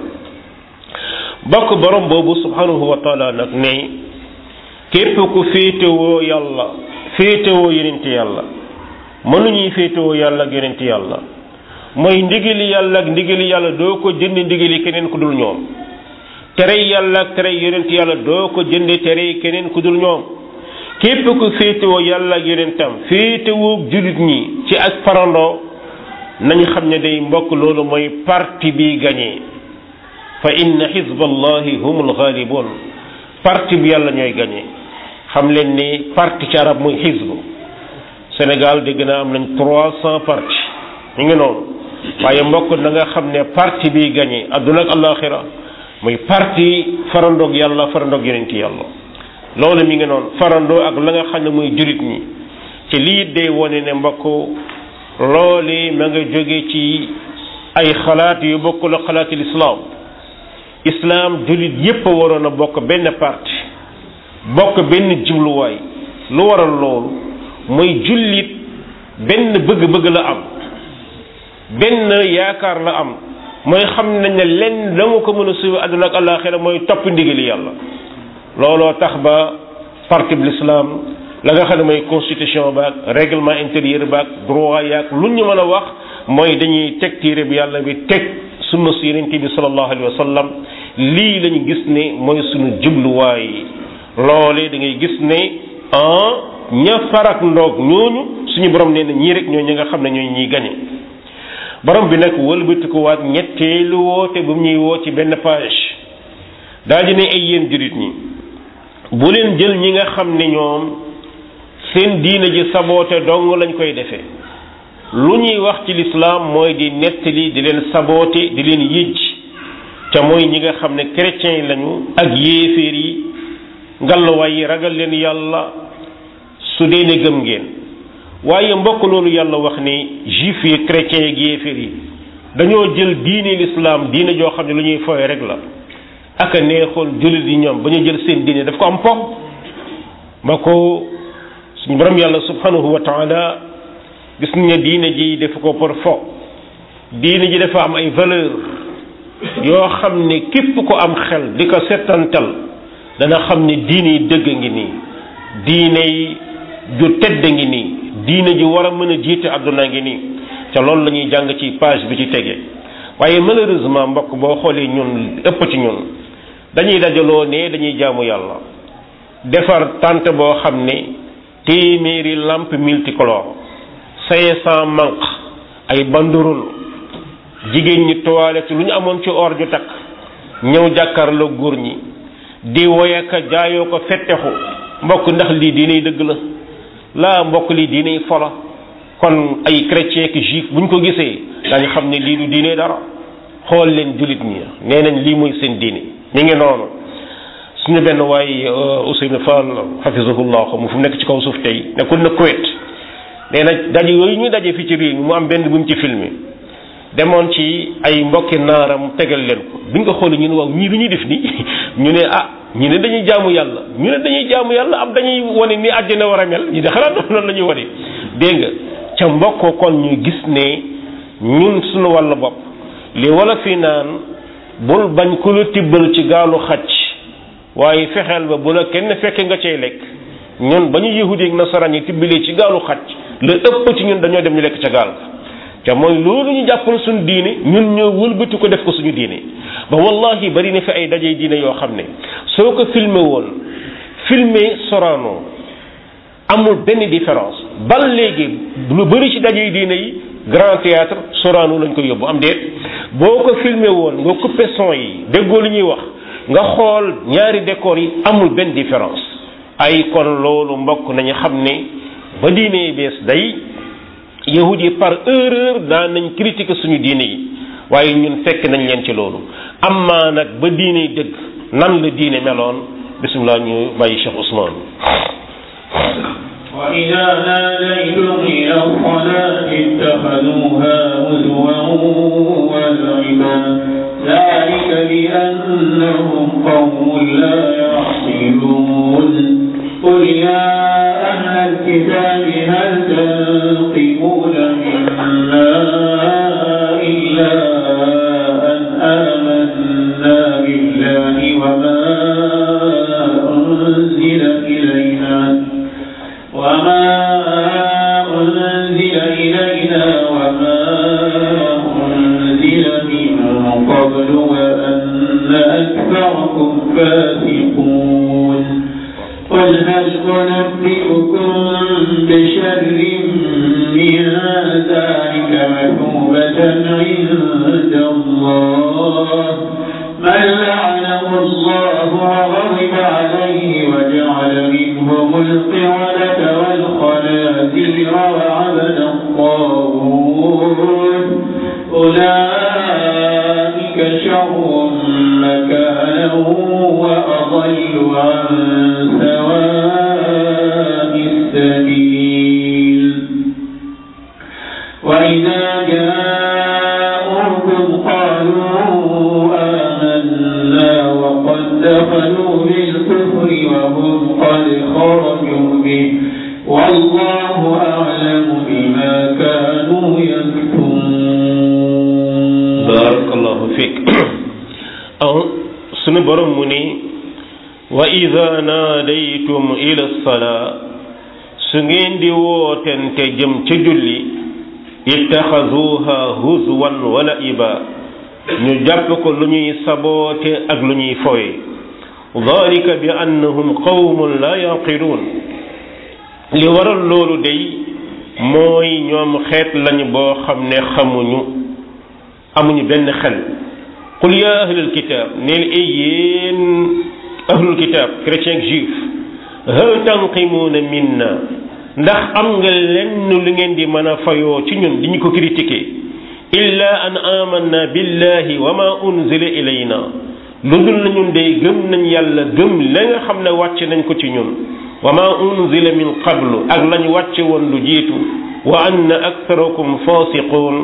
bokk borom boobu subhanahu wa taala nag ne képp ku féetewoo yàlla féetewoo yonent yàlla mënuñuy féetewoo yàlla ak yonent yàlla mooy ndigali yàlla ak ndigali yàlla doo ko jënd ndigali keneen ku dul ñoom tere yàlla ak tere yonent yàlla doo ko jënde tere keneen ku dul ñoom képp ku féetewoo yàlla ak yonentam féetewoo jullit ñi ci ak farandoo nañ xam ne day mbokk loolu mooy parti bi gagné fa inna xizballahi humul ghalibun parti bi yàlla ñooy gagné xam leen ni parti ci arab muy xizbu Sénégal dégg naa am nañ trois cent parti ñu ngi noonu waaye mbokk na nga xam ne parti bi gagné adduna ak alaxira muy parti farandoog yàlla farandoog yonenti yàlla loolu mi ngi noonu farandoo ak la nga xam ne muy jurit ñi ci lii day wone ne mbokk loolu ma nga jóge ci ay xalaat yu bokkul ak xalaatil islam islam julit yépp a waroon a bokk benn parti bokk benn jubluwaay lu waral loolu mooy jullit benn bëgg-bëgg la am benn yaakaar la am mooy xam nañ ne lenn la nga ko mën a suivi àdduna ak àllaaxira mooy topp ndigali yàlla looloo tax ba parti bi l'islam la nga xam ne mooy constitution baak règlement intérieur baak droit yaak lu ñu mën a wax mooy dañuy teg téere bi yàlla bi teg sunna si yonent bi sallallahu alayhi wa sallam lii lañu gis ne mooy suñu jubluwaay loole da ngay gis ne ah ña farak ndoog ñooñu suñu borom nee na ñii rek ñoo ñi nga xam ne ñooy ñiy gañe borom bi nag wëlbatikuwaat ñetteelu woote bu ñuy woo ci benn page daal di ne ay yéen jurit ñi bu leen jël ñi nga xam ne ñoom seen diina ji saboote dong lañ koy defee lu ñuy wax ci lislaam mooy di nettali di leen saboote di leen yëj ca mooy ñi nga xam ne chrétiens yi lañu ak yéeféer yi ngallaawaay yi ragal leen yàlla su dee ne gëm ngeen waaye mbokk loolu yàlla wax ni juif yi chrétiens yi ak yéeféer yi dañoo jël diine l'islam diine joo xam ne lu ñuy fooye rek la ak a neexoon jullit yi ñoom ba ñu jël seen diine daf ko am pom ma ko suñu borom yàlla subhanahu wa taala gis nga diine ji def ko pour fo diine ji dafa am ay valeur yoo xam ne képp ko am xel di ko settantal dana xam ne diine yi dëgg ngi nii diine yi ju tedd ngi nii diine ji war a mën a jiite àdduna ngi nii te loolu la ñuy jàng ci page bi ci tege waaye malheureusement mbokk boo xoolee ñun ëpp ci ñun dañuy dajaloo ne dañuy jaamu yàlla defar tànt boo xam ne téeméeri lampe multicolore cinq cent manque ay banderole jigéen ñi toilette lu ñu amoon ci or ju takk ñëw jàkkaarloo góor ñi di woyaka jaayoo ko fettexu mbokk ndax lii diiney dëgg la laa mbokk lii diiney fola kon ay chrétien ki juif buñ ko gisee dañu xam ne lii du diine dara xool leen jullit ñi nee nañ lii mooy seen diine mi ngi noonu suñu benn waay Ousseynou Fall hafizahullah mu fu mu nekk ci kaw suuf tey nekkul na Kuwait nee na daje yooyu ñu daje fii ci réew mi mu am benn bu mu ci filmé demoon ci ay mbokki naaram tegal leen ko bi nga xoolee ñu ne waaw ñii lu ñuy def nii ñu ne ah ñu ne dañuy jaamu yàlla ñu ne dañuy jaamu yàlla am dañuy wane ni àjjana war a mel ñu de xanaa noonu la ñuy wane dégg nga ca mbokk kon ñu gis ne ñun suñu wàllu bopp li wala fi naan bul bañ ku la tibbal ci gaalu xaj waaye fexeel ba bu la kenn fekke nga cay lekk ñun ba ñu yahudi ak nasaraan yi tibbalee ci gaalu xaj la ëpp ci ñun dañoo dem ñu lekk ca gaal ga te mooy loolu ñu jàppal suñu diine ñun ñoo wëlbati ko def ko suñu diine ba wallahi bari na fi ay daje diine yoo xam ne soo ko filmé woon filmé Sorano amul benn différence bal léegi lu bari ci daje diine yi grand théâtre Sorano lañ ko yóbbu am déet boo ko filmé woon nga coupé son yi déggoo li ñuy wax nga xool ñaari décor yi amul benn différence ay kon loolu mbokk nañu xam ne ba diine bees day yahud yi par erreur daan nañ critiquer suñu diine yi waaye ñun fekk nañ leen ci loolu amma nag ba diine yi dëgg nan la diine meloon bisimilah ñu bàyyi Cheikh Ousmane وإذا ناديتم إلى الصلاة اتخذوها هزوا ولعبا ذلك بأنهم قوم لا يعقلون قل يا أهل الكتاب هل تنقمون منا إلا أن آمنا بالله وما أنزل إلينا وما أنزل إلينا وما أنزل من قبل وأن أكثركم فاسقون قل هل أنبئكم بشر من ذلك مثوبة عند الله من لعنه الله وغضب عليه وجعل منهم القردة والخنازير وعبد الطاغوت أولئك شر مكانا وأضل عن سواء السبيل وإذا جاءوكم قالوا آمنا وقد دخلوا بالكفر وهم قد خرجوا به والله أعلم بما كانوا يكتمون barakallahu fiik aw sunu borom mu ni wa ida naadaytum ila salaa su ngeen di wootente jëm ca julli ittaxaduha huzwan wa la'iba ñu jàpp ko lu ñuy saboote ak lu ñuy foye dalika bi annahum qawmun la yaqiluun li waral loolu day mooy ñoom xeet lañ boo xam ne xamuñu amuñu benn xel qul ya ahlul kitab neel ay yéen ahlul kitab chrétien ak juif hal tanqimuuna minna ndax am nga lenn lu ngeen di mën a fayoo ci ñun di ñu ko critiquer illa an amanna billahi wa ma unzila ilayna lu dul na ñun day gëm nañ yàlla gëm la nga xam ne wàcc nañ ko ci ñun wa ma unzila min qablu ak lañ wàcce woon lu jiitu wa anna aktharakum fasiqun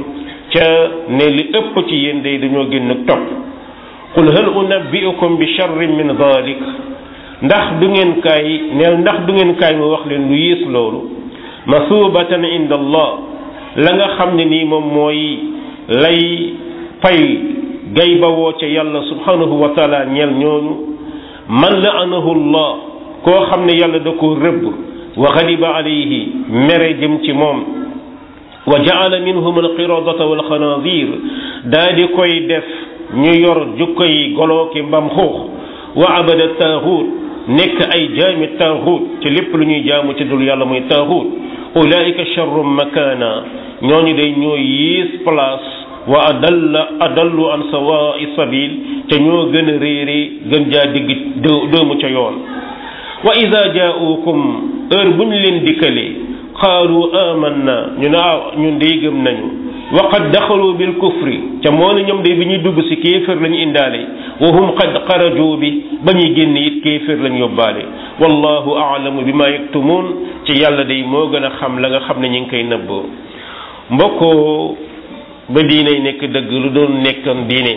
ca ne li ëpp ci yéen day dañoo génn topp qul hal unabbiukum bi charrin min dalik ndax du ngeen kaay neel ndax du ngeen kaay mu wax leen lu yées loolu masubatan inda allah la nga xam ne nii moom mooy lay fay gay bawoo ca yàlla subhanahu wa taala ñeel ñooñu man laanahu allah koo xam ne yàlla da ko rëbb wa xadiba alayhi mere jëm ci moom wa jaala minhum alqiradata walxanadir daa di koy def ñu yor jukkoy golooki mbam xuux wa abada taaxuut nekk ay jaami taaxuut ci lépp lu ñuy jaamu ci dul yàlla muy taaxuut ulaika charrum makana ñooñu day ñoo yiis place wa adalla adallu an sawaa'i sabil te ñoo gën a réere gën jaa digg doomu ca yoon wa ida jaaukum heure bu ñu leen dikkalee qaalu amanna ñu ne ah ñun day gëm nañu wa qad daxalu bil kufri ca moo ne ñoom day bi ñuy dugg si kéefër lañu indaale wa hum qad xaraju bi ba ñuy génn it kéefër lañu yóbbaale wallahu aalamu bi ma yaktumuun ci yàlla day moo gën a xam la nga xam ne ñu ngi koy nëbboo mbokkoo ba diinay nekk dëgg lu doon nekkoon diine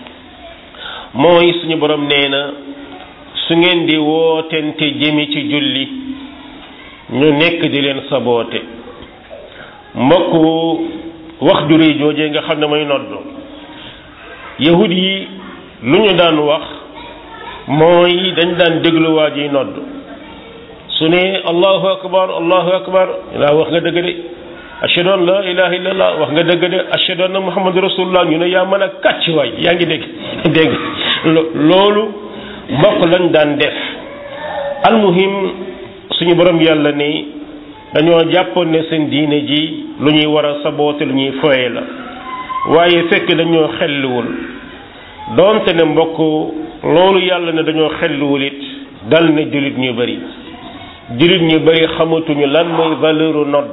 mooy suñu borom nee na su ngeen di wootente jëmi ci julli ñu nekk di leen saboote mbokk wax ju rëy joojee nga xam ne mooy nodd yahud yi lu ñu daan wax mooy dañ daan déglu waa ji nodd su ne allahu akbar allahu akbar laa wax nga dëgg de ashhadu an la ilaha illallah wax nga dëgg de ashhadu anna muhammadu rasulullah ñu ne yaa mën a kàcc waay yaa ngi dégg dégg loolu mbokk lañ daan def almuhim suñu borom yàlla ni dañoo jàppoon ne seen diine ji lu ñuy war a saboote lu ñuy foye la waaye fekk dañoo xelluwul doonte ne mbokk loolu yàlla ne dañoo xelluwul it dal ne jullit ñu bari jullit ñu bari xamatuñu lan mooy valeuru nodd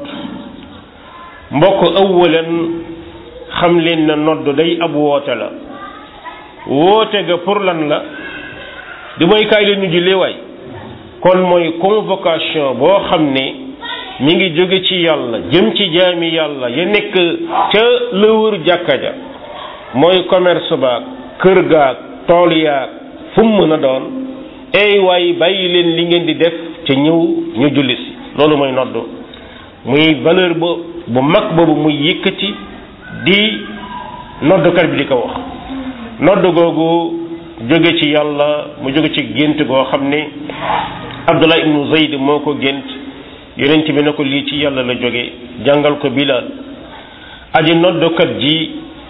mbokk ëwwalan xam leen na nodd day ab woote la woote ga pour lan la di mooy kaay leen ñu jullee waay kon mooy convocation boo xam ne mi ngi jóge ci yàlla jëm ci jaami yàlla ya nekk ca la wër jàkka ja mooy commerce baag kër gaag tool yaag fu mu mën a doon ey waay bàyyi leen li ngeen di def ca ñëw ñu julli si loolu mooy nodd muy valeur ba bu mag boobu muy yëkkati di noddukat bi di ko wax nodd googu jóge ci yàlla mu jóge ci gént goo xam ne Abdullah ibnu Zayd moo ko gént yonent bi ne ko lii ci yàlla la jóge jàngal ko Bilal aji noddukat ji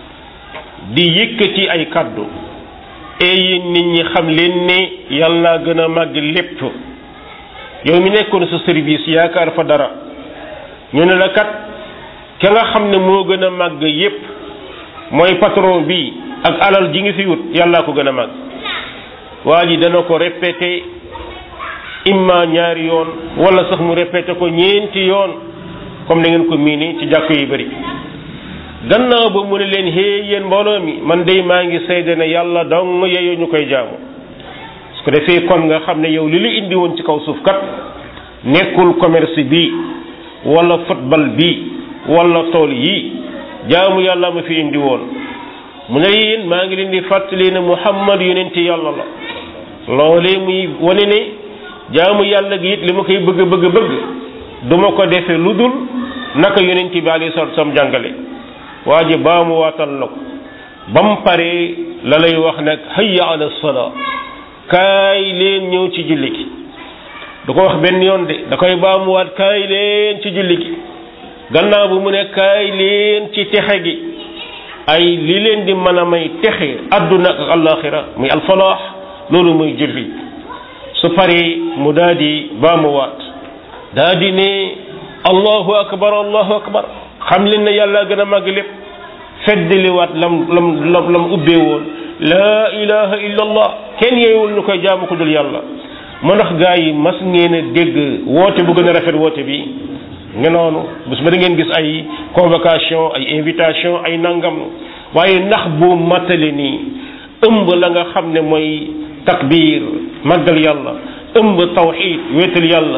di yëkkati ay kaddu et yéen nit ñi xam leen ne yàlla gën a màgg lépp yow mi nekkoon sa service yaakaar fa dara ñu ne la kat ka nga xam ne moo gën a màgg yépp mooy patron bi ak alal ji ngi fi wut yàllaa ko gën a màgg waa ji dana ko répété imma ñaari yoon wala sax mu répété ko ñeenti yoon comme da ngeen ko miini ci jàkk yu bari gannaaw ba mu ne leen hee yéen mbooloo mi man day maa ngi seede ne yàlla dong yeyoo ñu koy jaamu su ko defee kon nga xam ne yow li la indi woon ci kaw suuf kat nekkul commerce bi wala football bi wala tool yi jaamu yàlla ma fi indi woon mu ne yéen maa ngi leen di fàttali ne muhammad yonent yàlla la loolee muy wane ne jaamu yàlla gi it li ma koy bëgg bëgg bëgg du ma ko defee lu dul naka yonent bi alayhi salaatu salaam jàngale waa ji baa mu waatal la ko ba mu paree la lay wax nag hayya ala salaa kaay leen ñëw ci julli gi du ko wax benn yoon de da koy baa mu waat kaay leen ci julli gi gannaaw bu mu ne kaay leen ci texe gi ay li leen di mën a may texe adduna ak alaxira muy alfalaax loolu muy julli su paree mu daal di baa mu waat daa di ne allahu akbar allahu akbar xam leen ne yàlla gën a màgg lépp feddliwaat lam lam lam lam ubbee woon laa ilaha illa allah kenn yeewul ñu koy jaamu ko dul yàlla moo tax gaa yi mas ngeen a dégg woote bu gën a rafet woote bi nga noonu bés ba da ngeen gis ay convocation ay invitation ay nangam waaye ndax bu matale nii ëmb la nga xam ne mooy takbir màggal yàlla ëmb tawxid wéetal yàlla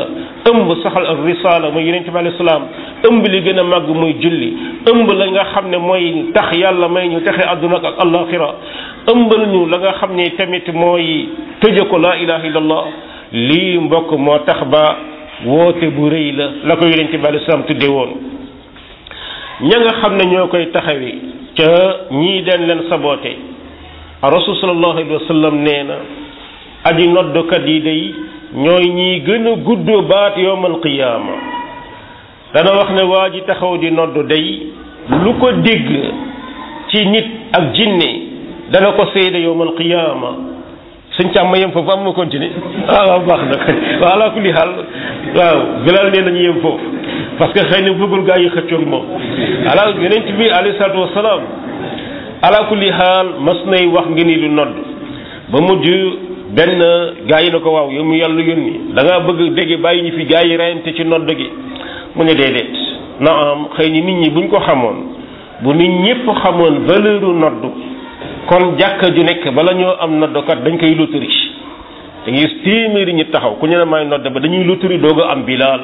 ëmb saxal ak risaala muy yonente bi alayhi salaam ëmb li gën a màgg muy julli ëmb la nga xam ne mooy tax yàlla may ñu texe àdduna ak alaxira ëmbal ñu la nga xam ne tamit mooy tëje ko laa ilaha illallah lii mbokk moo tax ba woote bu rëy la la ko yonente bi alayhi salaam tudde woon ña nga xam ne ñoo koy taxawi ca ñii den leen saboote rasul sallallahu alayhi wa sallam nee na aji noddukat yi day ñooy ñii gën a gudd baat yowmal qiyaama dana wax ne waa ji taxaw di noddu day lu ko dégg ci nit ak jinne dana ko seede yowmal qiyaama suñ càmm ma yem foofu am ma continuer ah waaw baax na waaw ala kulli xaal waaw bilal nee nañu yem foofu parce que xëy na bëggul gaa yi xëccoog moom ala yonent bi alayhi salaatu wasalaam ala kulli xaal mas nay wax ngi ni lu nodd ba mujj benn gaa yi na ko waaw yow mu yàlla yónni da ngaa bëgg dégg bàyyi ñu fi gaa yi reyante ci nodd gi mu ne déedéet na am xëy ni nit ñi buñ ko xamoon bu nit ñëpp xamoon valeuru nodd kon jàkka ju nekk bala ñoo am noddokat dañ koy lotari da ngay téeméeri ñi taxaw ku ñu ne may nodd ba dañuy lotari doog a am bilaal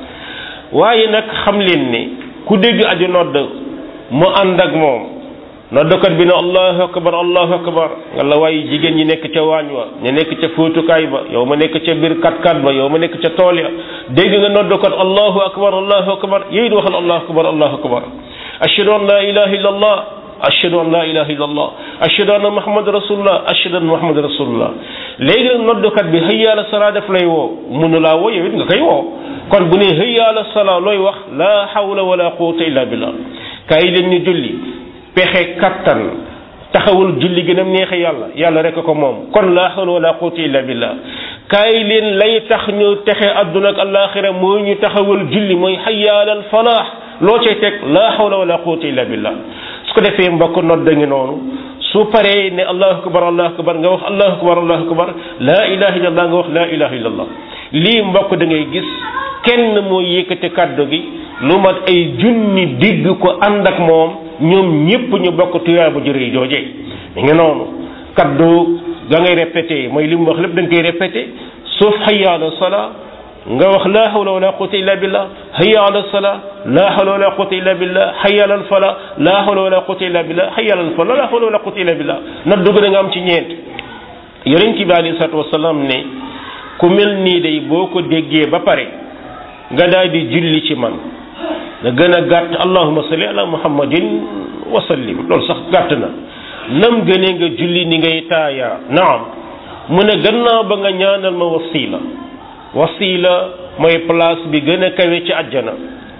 waaye nag xam leen ne ku dégg aju nodd mu ànd ak moom noddkat bi ne allahu akbar allahu akbar nga la waaye jigéen ñi nekk ca waañ wa ñu nekk ca fóotukaay ba yow ma nekk ca biir kat-kat ba yow ma nekk ca tool ya dégg nga noddkat allahu akbar allahu akbar yéy di waxal allahu akbar allahu akbar ashhadu an la ilaha illa allah ashhadu an la ilaha illa allah ashhadu anna muhammad rasulullah ashhadu anna muhammad rasulullah léegi nag noddkat bi hayya ala salaa def lay woo mënu laa woo yow it nga koy woo kon bu ne hayya ala salaa looy wax la hawla wala quwwata illa billah kaay leen ñu julli pexe kattan taxawul julli gën a neexe yàlla yàlla rek ko moom kon la hawla wala quwwata illa billah kaay leen lay tax ñu texe adduna ak alaxira mooy ñu taxawal julli mooy hayya ala al falaax loo cay teg la hawla wala quwwata illa billah su ko defee mbokk nodd ngi noonu su paree ne allahu akbar allahu akbar nga wax allahu akbar allahu akbar laa ilaha illallah nga wax laa ilaha illallah lii mbokk da ngay gis kenn moo yëkkati kàddu gi lu mat ay junni digg ko ànd ak moom ñoom ñépp ñu bokk tuyaa bu jërëy jooje mi ngi noonu kaddu ga ngay répété mooy li mu wax lépp da nga koy répété suuf hayya ala salaa nga wax laa hawla wala quwwata illa billah hayya ala salaa laa hawla wala quwwata illa billah hayya ala fala laa hawla wala quwwata illa billah hayya ala fala laa hawla wala quwwata illa billah na dugg da nga am ci ñeent yonent bi alayhi salaatu wasalaam ne ku mel nii day boo ko déggee ba pare nga daal di julli ci man nga gën a gàtt allahumma salli ala muhammadin wa sallim loolu sax gàtt na nam gënee nga julli ni ngay taayaa naam mu ne gannaaw ba nga ñaanal ma wasila wasila mooy place bi gën a kawe ci àjjana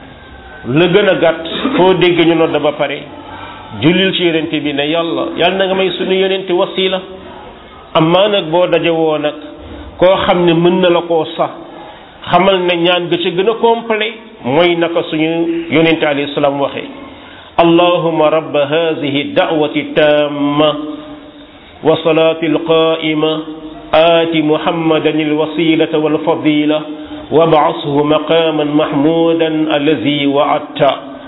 la gën a gàtt foo dégg ñu nodd ba pare jullil ci yonente bi ne yàlla yàlla na nga may suñu yonente wasila amaa nag boo daje woo nag koo xam ne mën na la koo sax xamal ne ñaan ga ci gën a complet mooy naka suñu yonente alayhi salaam waxee allahuma rabba hadihi da'wati tamma wa salati alqa'ima آت محمدا الوسيلة والفضيلة وابعثه مقاما محمودا الذي وعدت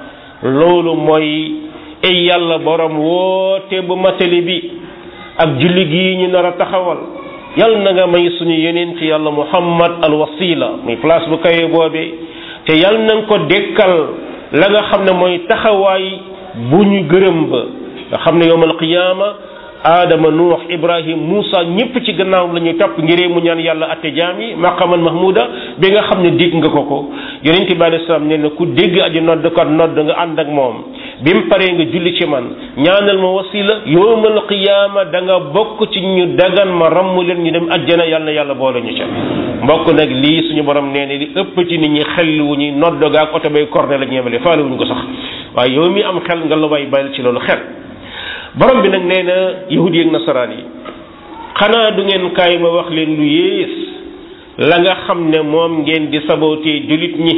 loolu mooy ay yàlla borom woote bu matali bi ak julli gii ñu nar a taxawal yàlla na nga may suñu yeneen ci yàlla muhammad al wasila muy place bu kawe boobee te yàlla na nga ko dekkal la nga xam ne mooy taxawaay bu ñu gërëm ba nga xam ne yowmal qiyaama aadama nuux ibrahim moussa ñëpp ci gannaaw la ñuy topp ngiree mu ñaan yàlla atte jaam yi maqaman mahmuda bi nga xam ne dégg nga ko ko yonente bi alei salaam nee na ku dégg aji nodd ko nodd nga ànd ak moom bi mu paree nga julli ci man ñaanal ma wasila yowmal qiyaama da nga bokk ci ñu dagan ma ramm leen ñu dem ajjana yàlla na yàlla boole ñu ca mbokk nag lii suñu borom nee na li ëpp ci nit ñi xel wu ñuy nodd gaak oto bay korne la ñeemale faale wuñ ko sax waaye yow mi am xel nga la way bayal ci loolu xel borom bi nag nee na yahudi ak nasaraan yi xanaa du ngeen kaay ma wax leen lu yées la nga xam ne moom ngeen di sabootee jullit ñi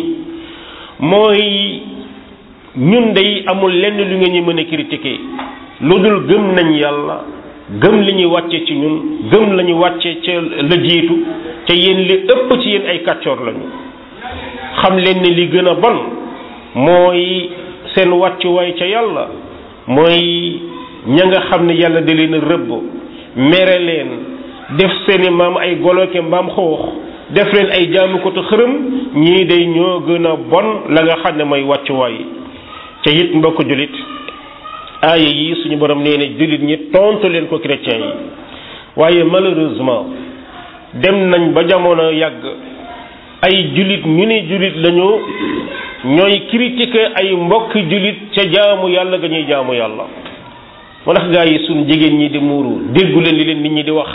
mooy ñun day amul lenn lu ngeen ñu mën a critiquer lu dul gëm nañ yàlla gëm li ñuy wàcce ci ñun gëm la ñu wàcce ca la jiitu te yéen li ëpp ci yéen ay kàccoor lañu xam leen ne li gën a bon mooy seen wàccuwaay ca yàlla mooy ña nga xam ne yàlla da leen a rëbb mere leen def seeni maam ay goloke mbaam xoox def leen ay jaamu ko te xërëm ñii day ñoo gën a bon la nga xam ne mooy wàccuwaay ca it mbokk jullit aaya yi suñu borom nee na jullit ñi tontu leen ko chrétien yi waaye malheureusement dem nañ ba jamono yàgg ay jullit ñu ni jullit lañu ñooy critiquer ay mbokk jullit ca jaamu yàlla ga ñuy jaamu yàlla moo tax gaa yi suñ jigéen ñi di muuru déggu leen li leen nit ñi di wax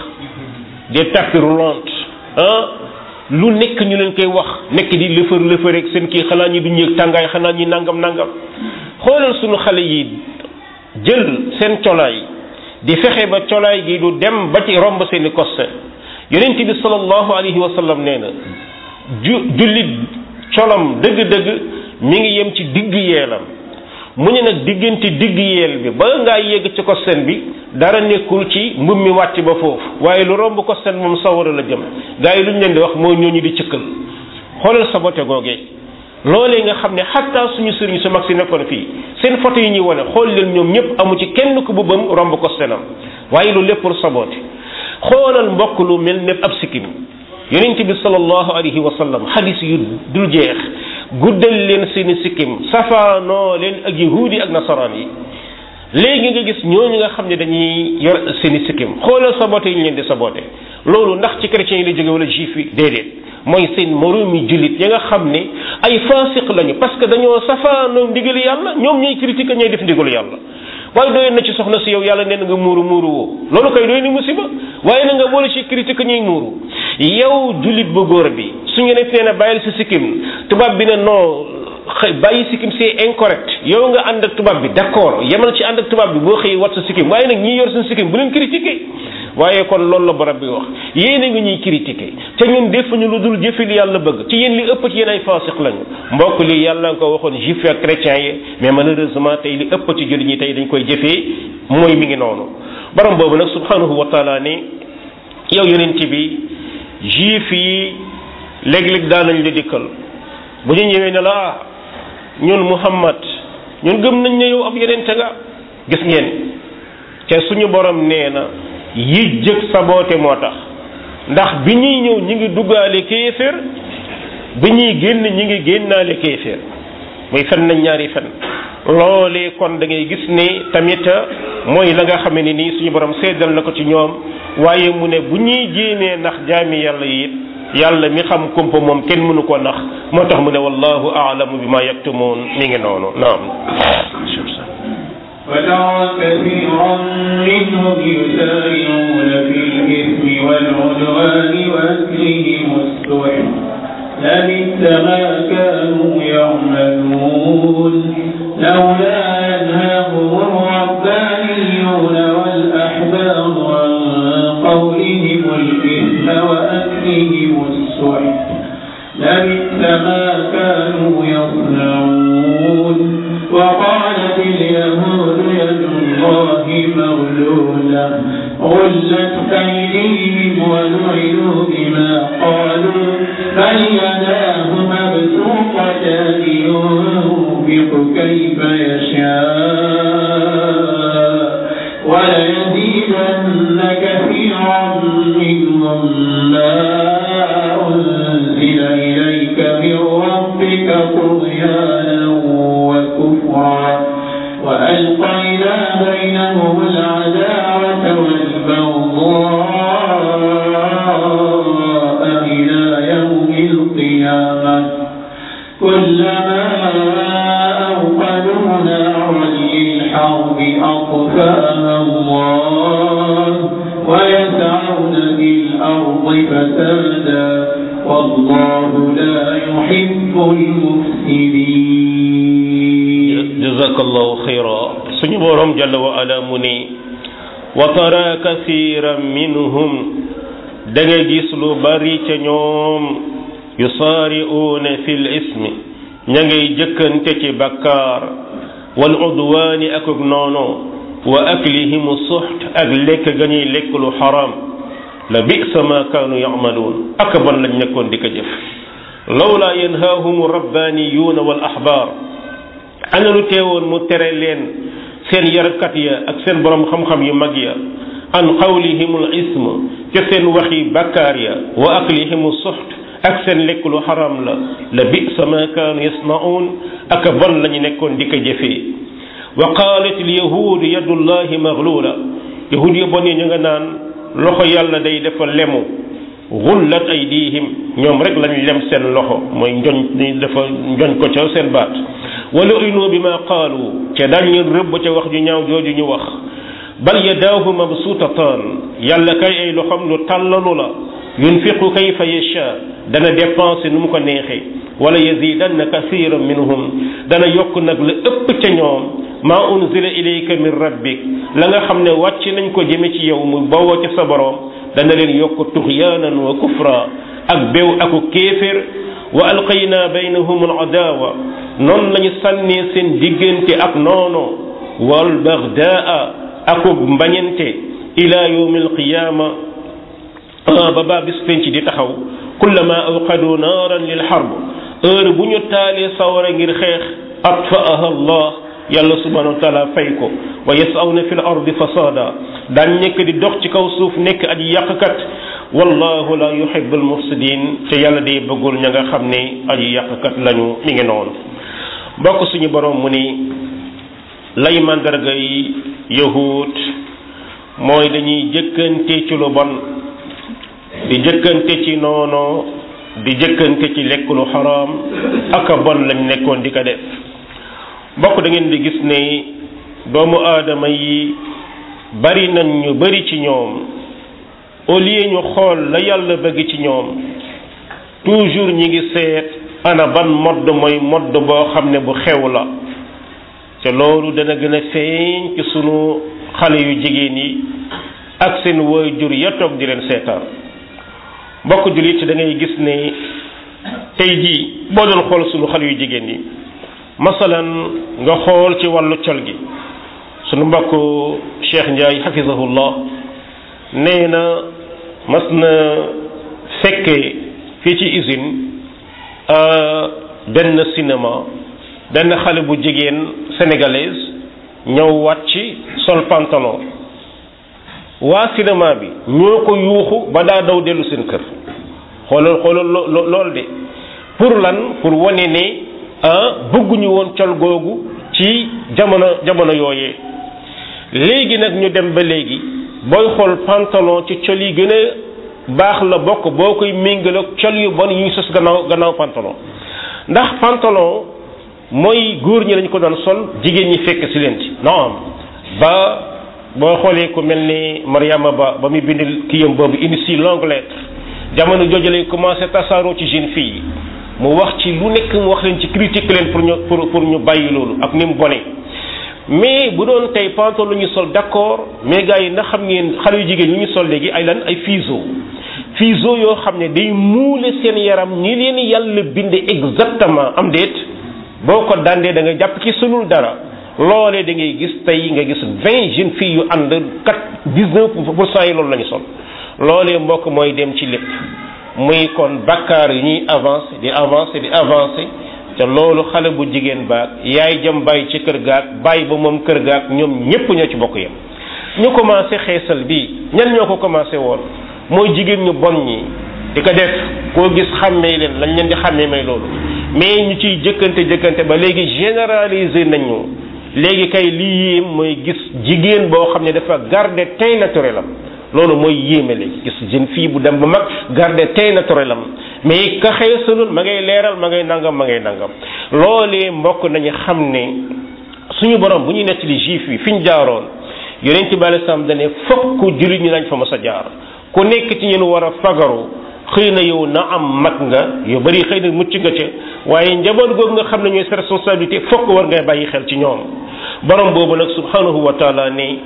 des tapis roulantes ah lu nekk ñu leen koy wax nekk di lëfër lëfër rek seen kii xanaa ñi duñ yëg tàngaay xanaa ñi nangam nangam xoolal suñu xale yi jël seen colaay di fexe ba colaay gi du dem ba ci romb seeni koste yonent bi sallallahu alayhi wa sallam nee na ju jullit colam dëgg-dëgg mi ngi yem ci digg yeelam mu ne nag diggante digg yeel bi ba ngaa yegg ci kosten bi dara nekkul ci mbub mi wàcc ba foofu waaye lu romb kosten moom sawara la jëm gaa yi lu ñu leen di wax mooy ñooñu di cëkkal xoolal sa bote googee loolee nga xam ne xatta suñu sëriñ su mag si nekkoon fii seen photo yi ñuy wane xool leen ñoom ñëpp amu ci kenn ku bëbbam romb kostenam waaye lu lépp pour sabote xoolal mbokk lu mel ne ab sikkim yonent bi sallallahu alayhi wa sallam xadis yu dul jeex guddal leen seeni sikkim safaanoo leen ak yahuudi ak nasaraan yi léegi nga gis ñooñu nga xam ne dañuy yor seeni sikkim xoolal sabote yi ñu leen di sabote loolu ndax ci chrétiens yi la jóge wala juif yi déedéet mooy seen moroomi jullit ya nga xam ne ay fasiq lañu parce que dañoo safaanoo ndigal yàlla ñoom ñooy critique ñooy def ndigalu yàlla waaye doyoon na ci soxna si yow yàlla nee na nga muuru muuru woo loolu koy doy ni musiba waaye na nga boole ci critique ñuy muuru yow jullit bu góor bi su ñu nee na bàyyil si sikkim tubaab bi ne non xëy bàyyi sikkim c'est incorrect yow nga ànd ak tubaab bi d'accord yemal ci ànd ak tubaab bi boo xëy wat sa sikkim waaye nag ñii yor seen sikkim bu leen critiquer waaye kon loolu la borom bi wax yéen a ngi ñuy critiquer te ñun defuñu lu dul jëfe li yàlla bëgg ci yéen li ëpp ci yéen ay faasiq lañu mbokk li yàlla nga ko waxoon juif ak chrétiens yi mais malheureusement tey li ëpp ci jullit ñi tey dañ koy jëfee mooy mi ngi noonu borom boobu nag subhanahu wa taala ne yow yonent bi juif yi léeg-léeg daan nañ la dikkal bu ñu ñëwee ne la ah ñun muhammad ñun gëm nañ ne yow ab yonente nga gis ngeen te suñu borom nee na yi jëg saboote moo tax ndax bi ñuy ñëw ñi ngi duggaale kéeféer bi ñuy génn ñi ngi génnaale kéeféer muy fen nañ ñaari fen loolee kon da ngay gis ne tamit mooy la nga xamee ne nii suñu borom seddal na ko ci ñoom waaye mu ne bu ñuy jéemee ndax jaami yàlla yi it yàlla mi xam kumpa moom kenn mënu ko nax moo tax mu ne wallahu aalamu bi ma yaktumoon mi ngi noonu naam وترى كثيرا منهم يسارعون في الإثم والعدوان وأكلهم السحت لبئس ما كانوا يعملون لولا ينهاهم الربانيون والأحبار عن قولهم الإثم وأكلهم السحت لبئس ما كانوا يصنعون وقالت اليهود يد الله مغلولة غلت أيديهم ولعنوا بما قالوا بل يداه مبسوطتان ينفق كيف يشاء وليزيدن كثيرا منهم ما أنزل إليك من ربك طغيانا وكفرا وألقينا بينهم العداوة والبغضاء إلى يوم القيامة كلما أوقدوا نارا للحرب أطفأها الله ويسعون في الأرض فسادا والله لا يحب المفسدين jazakallahu xayra suñu borom jalla wa ala mu ne wa tara kasiran minhum da nga gis lu bari ca ñoom yusaari'uuna fil ismi ña ngay jëkkante ci bakkaar wal udwaani ak ak noono wa aklihimu suxt ak lekk ga ñuy lekk lu xaram la bisa ma kaanu yamaluun ak bon lañ nekkoon di ko jëf lawlaa yanhaahum rabbaaniyuuna wal ahbaar ana lu teewoon mu tere leen seen yarkat ya ak seen borom xam-xam yu mag ya an qawlihimul ism ca seen waxi bakkaar ya wa aklihimul suxt ak seen lekk lu xaram la la bisa ma kaanu yasnaun ak bon la ñu nekkoon di ko jëfee wa qaalat al yahud yadullahi maglula yahud yi bon yi ñu nga naan loxo yàlla day dafa lemu gullat aydihim ñoom rek lañ lem seen loxo mooy njoñ ni dafa njoñ ko ca seen baat wala inu bi ma qaalu ca dañ leen rëbb ca wax ju ñaaw jooju ñu wax bal yadaahu mabsuutataan yàlla kay ay loxom lu tàllalu la yunfiqu kayfa yasha dana dépenser nu mu ko neexee wala yazidanna kathiran minhum dana yokk nag la ëpp ca ñoom maa unzila ilayka min rabbik la nga xam ne wàcc nañ ko jëme ci yow mu bawoo ca sa borom dana leen yokk tuxyaanan wa kufra ak béw aku kéefér wa alqayna baynahum al adawa noonu lañu sànnee seen diggante ak noono wal bagdaa akub mbañente ila yawmi alqiyama ba baa bis penc di taxaw kullama awqadu naaran lil harb heure bu ñu taalee sawara ngir xeex atfaaha allah yàlla subhanahu wa taala fay ko wa yasawna fi l ardi fasada daan nekk di dox ci kaw suuf nekk aji yàqkat wallahu la yuhibu almufsidin te yàlla day bëggul ña nga xam ne aji yàqkat lañu mi ngi noonu mbokk suñu borom mu ni lay mandarga yi yahud mooy dañuy jëkkante ci lu bon di jëkkante ci noono di jëkkante ci lekk lu xaraam ak a bon lañ nekkoon di ko def mbokk da ngeen di gis ne doomu aadama yi bari nañ ñu bari ci ñoom au lieu ñu xool la yàlla bëgg ci ñoom toujours ñi ngi seet ana ban modd mooy modd boo xam ne bu xew la te loolu dana gën a feeñ ci sunu xale yu jigéen yi ak seen waajur ya toog di leen seetaan mbokk jullit da ngay gis ne tey jii boo doon xool sunu xale yu jigéen yi masalan nga xool ci wàllu col gi sunu mbokk Cheikh Ndiaye xafisahullah nee na mas na fekkee fii ci usine benn cinéma benn xale bu jigéen sénégalaise ñëw wàcc sol pantalon waa cinéma bi ñoo ko yuuxu ba daa daw dellu seen kër xoolal xoolal lool de pour lan pour wane ne ah bëgguñu woon col googu ci jamono jamono yooyee léegi nag ñu dem ba léegi booy xool pantalon ci col yi gën a baax la bokk boo koy méngale ak col yu bon yu ñu sos gannaaw gannaaw pantalon ndax pantalon mooy góor ñi lañ ko doon sol jigéen ñi fekk si leen ci non ba boo xoolee ku mel ni Mariama Ba ba muy bind kiyam boobu une si longue lettre jamono jooju lay commencé tasaaroo ci jeune fille yi mu wax ci lu nekk mu wax leen ci critique leen pour ñu pour pour ñu bàyyi loolu ak ni mu bone mais bu doon tey pantalon lu ñu sol d'accord mais gars yi na xam ngeen xale yu jigéen yu ñu sol léegi ay lan ay fiso fiso yoo xam ne day muule seen yaram ñi leen yàlla binde exactement am déet boo ko dandee da nga jàpp ci sunul dara loolee da ngay gis tey nga gis vingt jeunes filles yu ànd quatre dix-neuf pour cent yi loolu la ñu sol loolee mbokk mooy dem ci lépp muy kon bakkaar yu ñuy avancé di avancé di avancé te loolu xale bu jigéen baag yaay jëm bàyyi ci kër gaag bàyyi ba moom kër gaag ñoom ñépp ñoo ci bokk yam ñu commencé xeesal bi ñan ñoo ko commencé woon mooy jigéen ñu bon ñi di ko def koo gis xàmmee leen lañ leen di xàmmee may loolu mais ñu ciy jëkkante jëkkante ba léegi généraliser nañu léegi kay lii yéem mooy gis jigéen boo xam ne dafa garder teint naturel am loolu mooy yéeme léegi gis jeune fille bu dem ba mag garder teint naturel am mais ka xeesalul ma ngay leeral ma ngay nangam ma ngay nangam loolee mbokk nañu xam ne suñu borom bu ñuy nettali juif yi fi ñu jaaroon yonent bi alei salaam dane fokk jullit ñi lañ fa mas a jaar ku nekk ci ñun war a fagaru xëy na yow na am mag nga yu bari xëy na mucc nga ca waaye njaboot googu nga xam ne ñooy sa responsabilité fokk war ngay bàyyi xel ci ñoom borom boobu nag subhanahu wa taala ne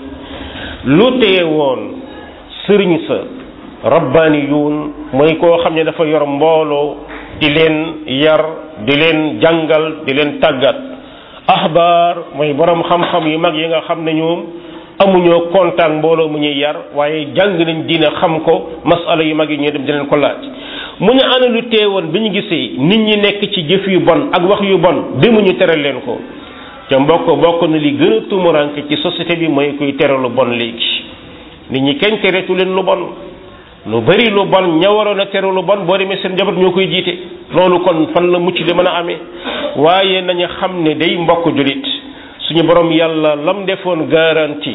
lu teye woon sëriñ sa rabbaaniyuun mooy koo xam ne dafa yor mbooloo di leen yar di leen jàngal di leen tàggat ahbaar mooy borom xam-xam yu mag yi nga xam ne ñoom amuñoo kontaan mbooloo mu ñuy yar waaye jàng nañ dina xam ko masala yu mag yi ñuy dem di leen ko laaj mu ñu ana lu teewoon bi ñu gisee nit ñi nekk ci jëf yu bon ak wax yu bon demuñu tere leen ko te mbokk bokk na li gën a tumuranke ci société bi mooy kuy tere lu bon léegi nit ñi kenn teretu leen lu bon lu bari lu bon ña waroon a tere lu bon boo demee seen njaboot ñoo koy jiite loolu kon fan la mucc di mën a amee waaye nañu xam ne day mbokk julit suñu borom yàlla lam defoon garantie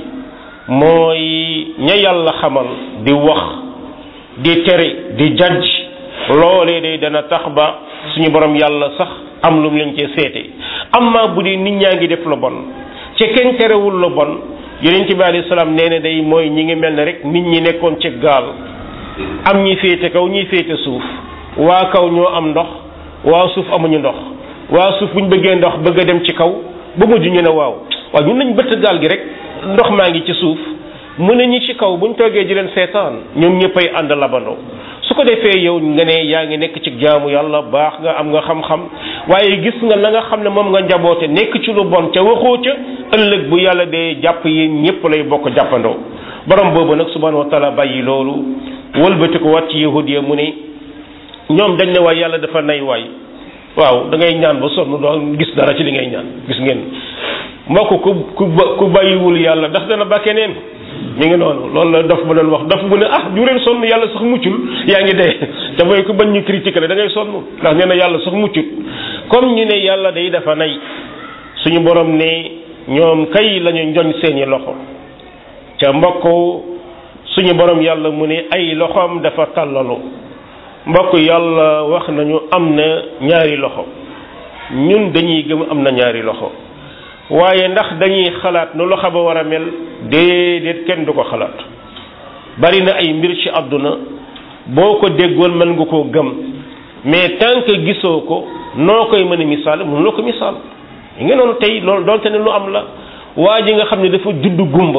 mooy ña yàlla xamal di wax di tere di jajj loolee day dana tax ba suñu borom yàlla sax am lu mu leen cee seete amma bu dee nit ñaa ngi def lu bon ci kenn terewul lu bon yonent bi alayhi salaam nee na day mooy ñi ngi mel ne rek nit ñi nekkoon ci gaal am ñi féete kaw ñi féete suuf waa kaw ñoo am ndox waa suuf amuñu ndox waa suuf bu ñu bëggee ndox bëgg a dem ci kaw ba mujj ñu ne waaw waaw ñun nañ bëtt gaal gi rek ndox maa ngi ci suuf mu ne ñi ci kaw bu ñu toogee di leen seetaan ñoom ñëppay ànd labandoo su ko defee yow nga ne yaa ngi nekk ci jaamu yàlla baax nga am nga xam-xam waaye gis nga la nga xam ne moom nga njaboote nekk ci lu bon ca waxoo ca ëllëg bu yàlla dee jàpp yéen ñëpp lay bokk jàppandoo borom boobu nag subhanahu wa taala bàyyi loolu wëlbati ko wat ci yahud ya mu ne ñoom dañ ne waay yàlla dafa nay waay waaw da ngay ñaan ba sonn doo gis dara ci li ngay ñaan gis ngeen mbokk ku ku ku bàyyiwul yàlla ndax dana ba keneen mi ngi noonu loolu la dof ba doon wax dof bu ne ah jureen sonn yàlla sax muccul yaa ngi dee te mooy ku bañ ñu critiquer la da ngay sonn ndax nee na yàlla sax muccut comme ñu ne yàlla day dafa nay suñu borom ne ñoom kay lañu njoñ seeni loxo ca mbokk suñu borom yàlla mu ne ay loxoom dafa tàllalu mbokk yàlla wax nañu am na ñaari loxo ñun dañuy gëm am na ñaari loxo waaye ndax dañuy xalaat nu loxo ba war a mel déedéet kenn du ko xalaat bari na ay mbir ci àdduna boo ko déggoon mën nga koo gëm mais tant que gisoo ko noo koy mën a misaal mënuloo ko misaal yi nga noonu tey loolu doonte ne lu am la waa ji nga xam ne dafa judd gumba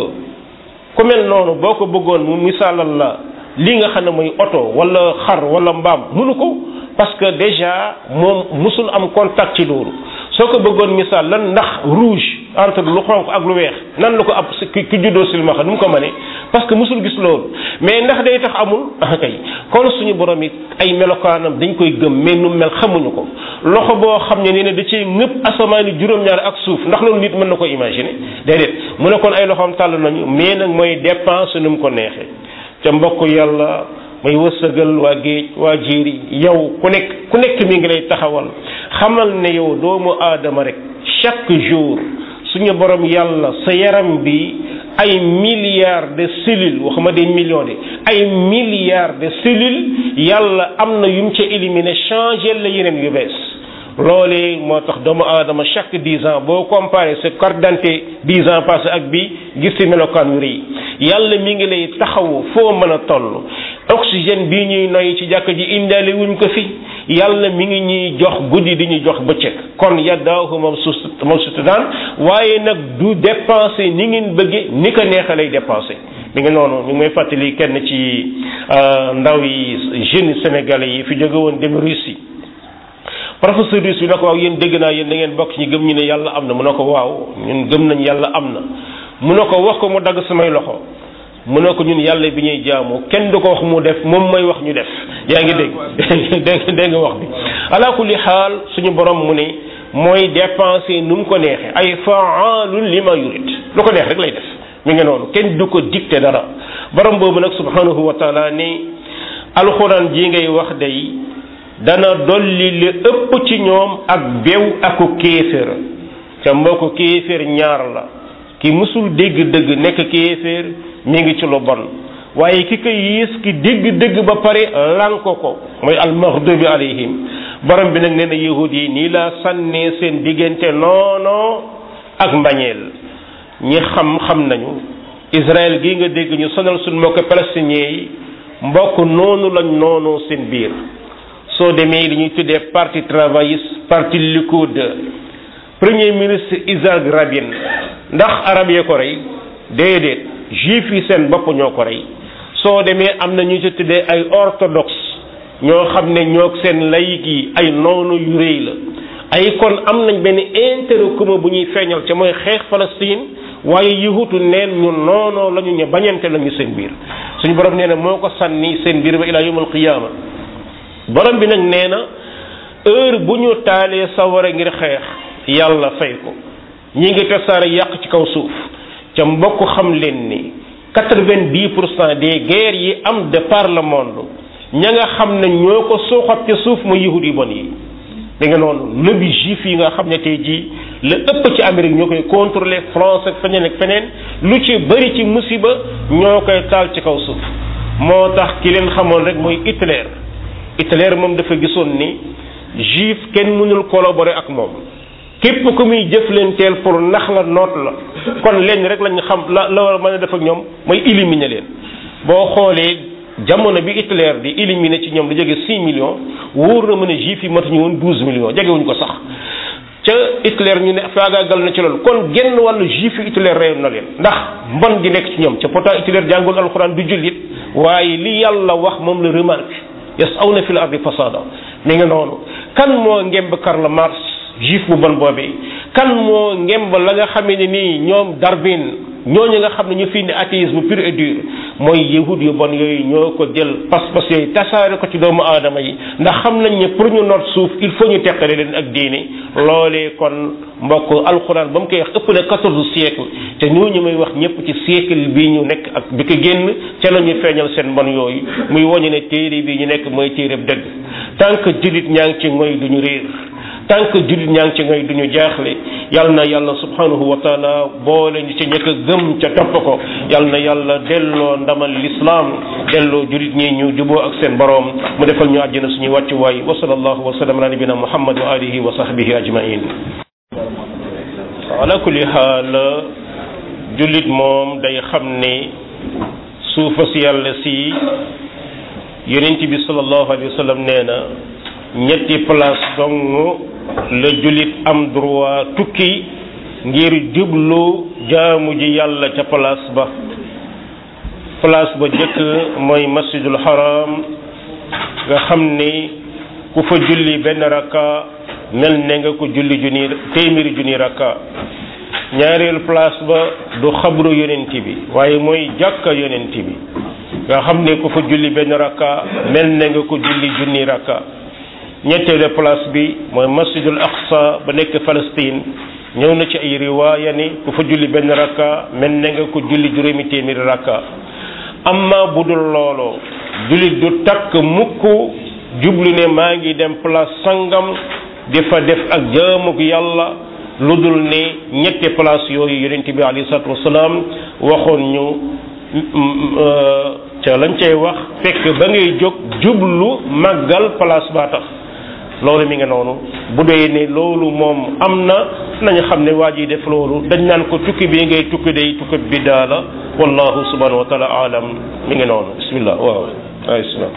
ku mel noonu boo ko bëggoon mu misaalal la li nga xam ne mooy oto wala xar wala mbaam mënu ko parce que déjà moom musul am contact ci loolu soo ko bëggoon misaal lan ndax rouge entre lu xonq ak lu weex nan la ko ab ki ki juddoo silmaxa nu mu ko mënee parce que musul gis loolu mais ndax day tax amul ah kay kon suñu borom it ay melokaanam dañ koy gëm mais nu mel xamuñu ko loxo boo xam ne nee na da cee ngëpp asamaani juróom-ñaar ak suuf ndax loolu nit mën na ko imaginer déedéet mu ne kon ay loxoom tàll nañu mais nag mooy dépense nu mu ko neexee ca mbokk yàlla may wërsëgal waa géej waa jéeri yow ku nekk ku nekk mi ngi lay taxawal xamal ne yow doomu aadama rek chaque jour suñu borom yàlla sa yaram bi ay milliards de cellules waxuma des millions de ay milliards de cellules yàlla am na yum ca éliminé changé la yeneen yu bees loolee moo tax doomu aadama chaque dix ans boo comparé sa carte d'identité dix ans passé ak bi gis ci melokaan yu rëy yàlla mi ngi lay taxawu foo mën a toll oxygène bii ñuy noyyi ci jàkk ji indaale wuñ ko fi yàlla mi ngi ñuy jox guddi di ñu jox bëccëg kon yaddaahu moom su moom sutu daan waaye nag du dépenser ni ngeen bëgge ni ko neexa lay dépenser mi ngi noonu ñu ngi may fàttali kenn ci ndaw yi jeunes sénégalais yi fi jóge woon dem Russie professeur russe bi na ko waaw yéen dégg naa yéen da ngeen bokk ci gëm ñu ne yàlla am na mu ne ko waaw ñun gëm nañ yàlla am na mu ne ko wax ko mu dagg samay loxo mu ne ko ñun yàlla bi ñuy jaamu kenn du ko wax mu def moom mooy wax ñu def yaa ngi dégg dégg dégg nga wax bi ala kulli xaal suñu borom mu ne mooy dépenser nu mu ko neexee ay faalun li ma yurid lu ko neex rek lay def mi ngi noonu kenn du ko dicté dara borom boobu nag subhanahu wa taala ni alxuraan ji ngay wax day dana dolli li ëpp ci ñoom ak bew aku kéeféer ca mbokk kéeféer ñaar la ki musul dégg dëgg nekk kéeféer mi ngi ci lu bon waaye ki ko yées ki dégg dëgg ba pare lanko ko mooy almaghdubi alayhim borom bi nag nee na yahud yi nii laa sànnee seen diggante noono ak mbañeel ñi xam xam nañu Israël gi nga dégg ñu sonal suñ mbokk palestiniens yi mbokk noonu lañ noonoo seen biir soo demee li ñuy tuddee parti travailliste parti Likud premier ministre Isaac Rabin ndax arab yee ko rey déedéet juif yi seen bopp ñoo ko rey soo demee am na ñu ci tuddee ay orthodoxe ñoo xam ne ñoo seen layik yi ay noonu yu rëy la ay kon am nañ benn intérêt commun bu ñuy feeñal ca mooy xeex Palestine waaye yahutu neen ñu noonoo la ñu ñu bañante lañu seen biir suñu borom nee na moo ko sànni seen biir ba ilaa yawmal qiyaama borom bi nag nee na heure bu ñu taalee sawara ngir xeex yàlla fay ko ñi ngi tasaare yàq ci kaw suuf ca mbokk xam leen ni quatre-vingt-dix pour cent des guerres yi am de par le monde ña nga xam ne ñoo ko suuxat ci suuf mooy yahud yu bon yi da nga noonu lobby juif yi nga xam ne tey jii la ëpp ci Amérique ñoo koy contrôler France ak feneen ak feneen lu ci bëri ci musiba ñoo koy taal ci kaw suuf moo tax ki leen xamoon rek mooy Hitler Hitler moom dafa gisoon ni juif kenn mënul collaborer ak moom képp ku muy jëflanteel pour nax la noot la kon leen rek lañ xam la la war a mën a def ak ñoom mooy éliminer leen boo xoolee jamono bi Hitler di éliminer ci ñoom lu jóge 6 millions wóor na mën a juif yi matuñu woon 12 millions jegewuñu ko sax ca Hitler ñu ne faagaagal na ci loolu kon genn wàllu juif yi Hitler reyoon na leen ndax mbon gi nekk ci ñoom ca pourtant Hitler jàngul alxuraan du jullit waaye li yàlla wax moom la remarque yasawna fil ardi fasada mi nga noonu kan moo ngemb Karl Marx juif bu bon boobee kan moo ngemb la nga xamee ne nii ñoom Darwin ñooñu nga xam ne ñu fi indi athéisme pur et dur mooy yahud yu bon yooyu ñoo ko jël pas-pas yooyu tasaare ko ci doomu aadama yi ndax xam nañ ne pour ñu noot suuf il faut ñu teqale leen ak diine loolee kon mbokk alxuraan ba mu koy wax ëpp na quatorze siècle te ñooñu may wax ñëpp ci siècle bii ñu nekk ak bi ko génn ca la ñu feeñal seen mbon yooyu muy woñu ne téere bii ñu nekk mooy téere dëgg tant que jullit ñaa ngi ci ngoy du ñu réer tant que jullit ñaa ngi ci ngay duñu jaaxle yal na yàlla subhanahu wa taala boole ñu ci ñëkk a gëm ca topp ko yal na yàlla delloo ndamal lislaam delloo jullit ñi ñu juboo ak seen boroom mu defal ñu àjjana suñuy wàccuwaay wa sallallahu wa sallam ala nabina muhammad wa alihi wa sahbihi ajmain ala kulli xaal jullit moom day xam ne suufa si yàlla si yonent bi sallallahu alayhi wa sallam nee na ñetti place dong la jullit am droit tukki ngir jublu jaamu ji yàlla ca place ba place ba jëkk mooy masjidul haram nga xam ni ku fa julli benn rakka mel ne nga ko julli junni téeméeri junni rakka ñaareelu place ba du xabru yonent bi waaye mooy jàkka yonent bi nga xam ne ku fa julli benn rakka mel ne nga ko julli junni rakka ñetteelu place bi mooy masjidul aqsa ba nekk Palestine ñëw na ci ay riwaaya ni ku fa julli benn rakka mel ne nga ko julli juróomi téeméeri rakka amma bu dul looloo jullit du takk mukk jublu ne maa ngi dem place sangam di fa def ak jaamuk yàlla lu dul ne ñetti place yooyu yonent bi alayhi salaatu wasalaam waxoon ñu ca lañ cay wax fekk ba ngay jóg jublu màggal place baa tax loolu mi nga noonu bu dee ne loolu moom am na nañu xam ne waa ji def loolu dañ naan ko tukki bi ngay tukki day tukki biddaa la wallahu subhanahu wa taala alam mi ngi noonu bismillah waaw waaw islam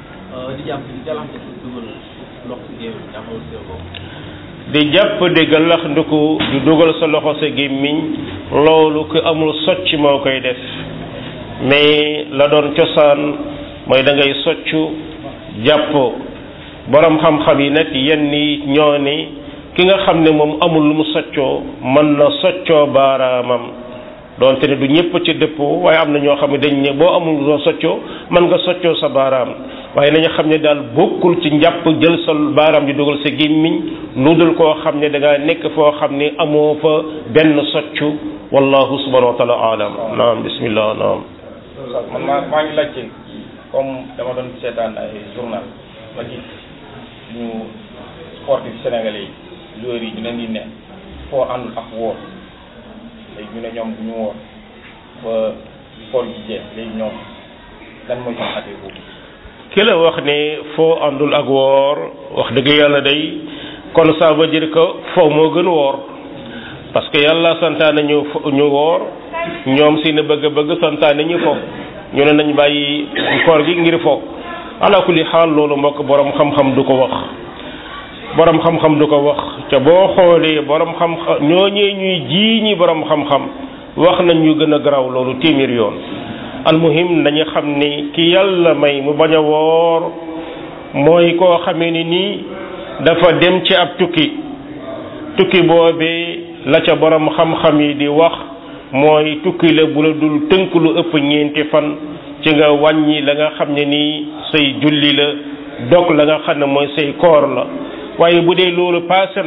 di jàpp di galax ndiku di dugal sa loxo sa gémmiñ loolu ku amul socc moo koy def mais la doon cosaan mooy da ngay soccu jàpp borom xam-xam yi nag yenn yi ñoo ni ki nga xam ne moom amul lu mu soccoo mën na soccoo baaraamam doonte ne du ñëpp ci dëppoo waaye am na ñoo xam ne dañ ne boo amul loo soccoo mën nga soccoo sa baaraam waaye nañu xam ne daal bokkul ci njàpp jël sa baaraam di dugal sa gémmiñ lu dul koo xam ne da ngaa nekk foo xam ne amoo fa benn soccu wallahu subhanahu wa taala alam naam bismillah naam man maa maa ngi laajte comme dama doon seetaan ay journal ma gis ñu sportif sénégalais yi joueurs yi ñu leen di ne foo àndul ak woor léegi ñu ne ñoom bu ñu woor ba sport ji jeex léegi ñoom lan mooy seen affaire boobu ki la wax ne foo àndul ak woor wax dëgg yàlla day kon ça veut dire que foo moo gën woor parce que yàlla santaane ñu ñu woor ñoom si na bëgg bëgg santaane ñu fo ñu ne nañ bàyyi koor gi ngir fo ala kulli xaal loolu mbokk borom xam-xam du ko wax borom xam-xam du ko wax te boo xoolee borom xam-xam ñooñee ñuy jii ñi borom xam-xam wax nañ ñu gën a garaaw loolu téeméer yoon almuhim nañu xam ni ki yàlla may mu bañ a woor mooy koo xamee ni nii dafa dem ci ab tukki tukki boobee la ca borom xam-xam yi di wax mooy tukki la bu la dul tënk lu ëpp ñeenti fan ci nga wàññi la nga xam ne nii say julli la dog la nga xam ne mooy say koor la waaye bu dee loolu passé na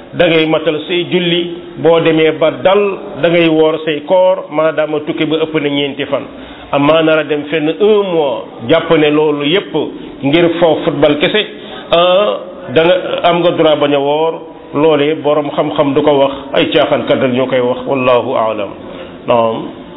da ngay matal say julli boo demee ba dal da ngay woor say koor maadaama tukki ba ëpp na ñeenti fan amaa nar a dem fenn un mois jàpp ne loolu yépp ngir foofu football kese da nga am nga droit bañ a woor loolee borom xam-xam du ko wax ay caaxaankat rek ñoo koy wax wallahu aalam naam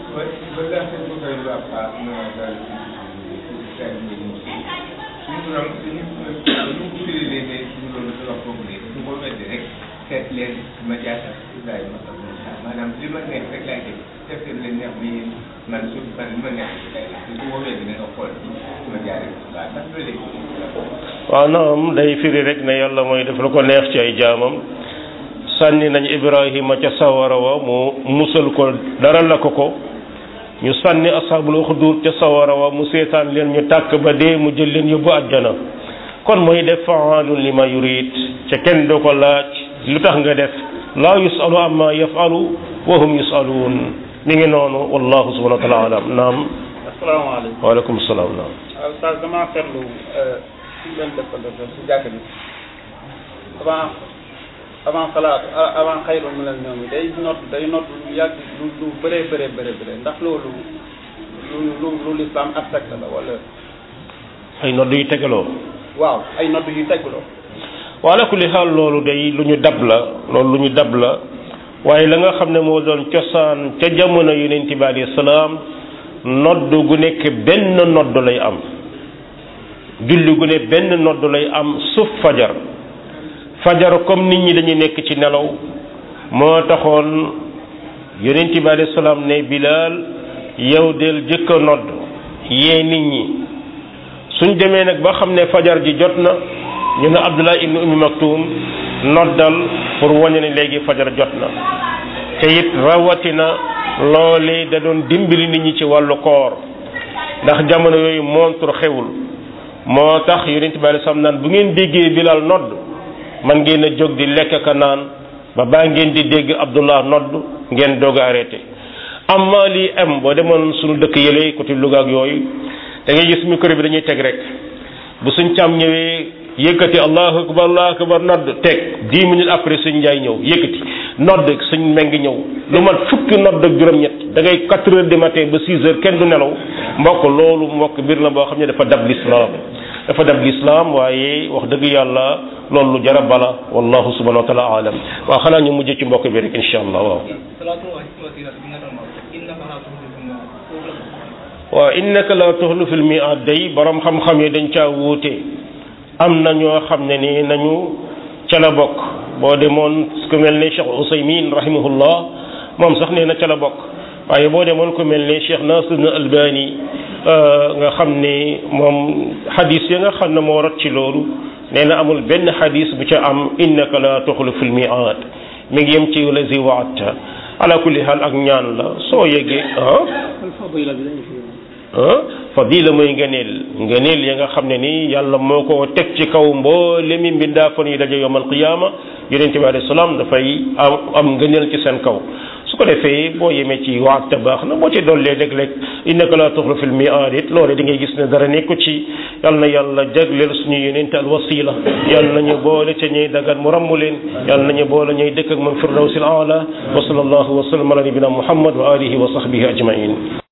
seet leen ma jaaxal Ibrahima ak Moussa maanaam li ma neex rek laay def def leen neex bi man su man li ma neex rek laay def su woowee dina nga xool ma jaaree waaw ndax loolu waaw naam day firi rek ne yàlla mooy def lu ko neex ci ay jaamam sànni nañ Ibrahima ca sawara wa mu musal ko dara la ko ko ñu sànni ashabul uxdur ca sawara wa mu seetaan leen ñu tàkk ba dee mu jël leen yóbbu àjjana kon mooy def faalun li ma yurid ca kenn du ko laaj lu tax nga def laa yusalu amma yafalu wa hum yusaluun mi ngi noonu wallahu subhanahu wa taala alam naam asalaamaaleykum waaleykum salaam naam waaw Oustaz damaa seetlu si leen dëppal dëppal si jàkk bi avant avant salaat avant xayru mi leen ñoom day nodd day nodd lu yàgg lu lu bëree bëree bëree bëree ndax loolu lu lu lu lislaam accepté la wala ay nodd yu tegaloo waaw ay nodd yu tegloo wala kulli xaal loolu day lu ñu dab la loolu lu ñu dab la waaye la nga xam ne moo doon cosaan ca jamono yonent bi alayhi salaam nodd gu nekk benn nodd lay am julli gu ne benn nodd lay am suuf fajar fajar comme nit ñi dañuy nekk ci nelaw moo taxoon yonent bi alayhi salaam ne bilaal yow del jëkk a nodd yee nit ñi suñ demee nag ba xam ne fajar ji jot na ñu ne Abdullah ibn Ummi Maktum noddal pour wane ne léegi fajar jot na te it rawatina loole da doon dimbali nit ñi ci wàllu koor ndax jamono yooyu montre xewul moo tax yonent bi alei naan bu ngeen déggee Bilal nodd man ngeen a jóg di lekk ka naan ba baa ngeen di dégg Abdullah nodd ngeen doog a arrêté amma lii am boo demoon suñu dëkk yële côté Louga ak yooyu da ngay gis micro bi dañuy teg rek bu suñ càmm ñëwee yëkkati allahu akbar allahu akbar nodd teg dix minutes après suñ njaay ñëw yëkkati nodd suñ meng ñëw lu mat fukki nodd ak juróom-ñett da ngay quatre heures du matin ba six heures kenn du nelaw mbokk loolu mbokk mbir la boo xam ne dafa dab lislaam dafa dab lislaam waaye wax dëgg yàlla loolu lu jara bala wallahu subhanahu wa taala alam waaw xanaa ñu mujj ci mbokk bi rek insha allah waaw waaw innaka la tuxlu fil mi'ad day borom xam-xam yi dañ caa wuute am na ñoo xam ne ni nañu ca la bokk boo demoon ku mel ne Cheikh Ousaymin rahimahullah moom sax nee na ca la bokk waaye boo demoon ku mel ne Cheikh Nasir na Albani nga xam ne moom xadis ya nga xam ne moo rot ci loolu nee na amul benn xadis bu ca am innaka la tuxlu fil mi'ad mi ngi yem ci lazi waata ala kulli xaal ak ñaan la soo yeggee ah fadila mooy ngëneel ngëneel ya nga xam ne nii yàlla moo ko teg ci kaw mboolemi mbindaafon yi daje yowmal qiyaama yonente bi alayhi salaam dafay am am ngëneel ci seen kaw su ko defee boo yemee ci waat baax na boo ci dollee léeg-léeg innaka la tuxlu fil mi'aad it loole di ngay gis ne dara nekku ci yal na yàlla jagleel suñu yonente al wasila yal nañu boole ca ñuy dagan mu ràmmu leen yal nañu boole ñuy dëkk ak man firdawsil aala wa sallallahu wa sallam ala nabina muhammad wa alihi wa sahbihi ajmain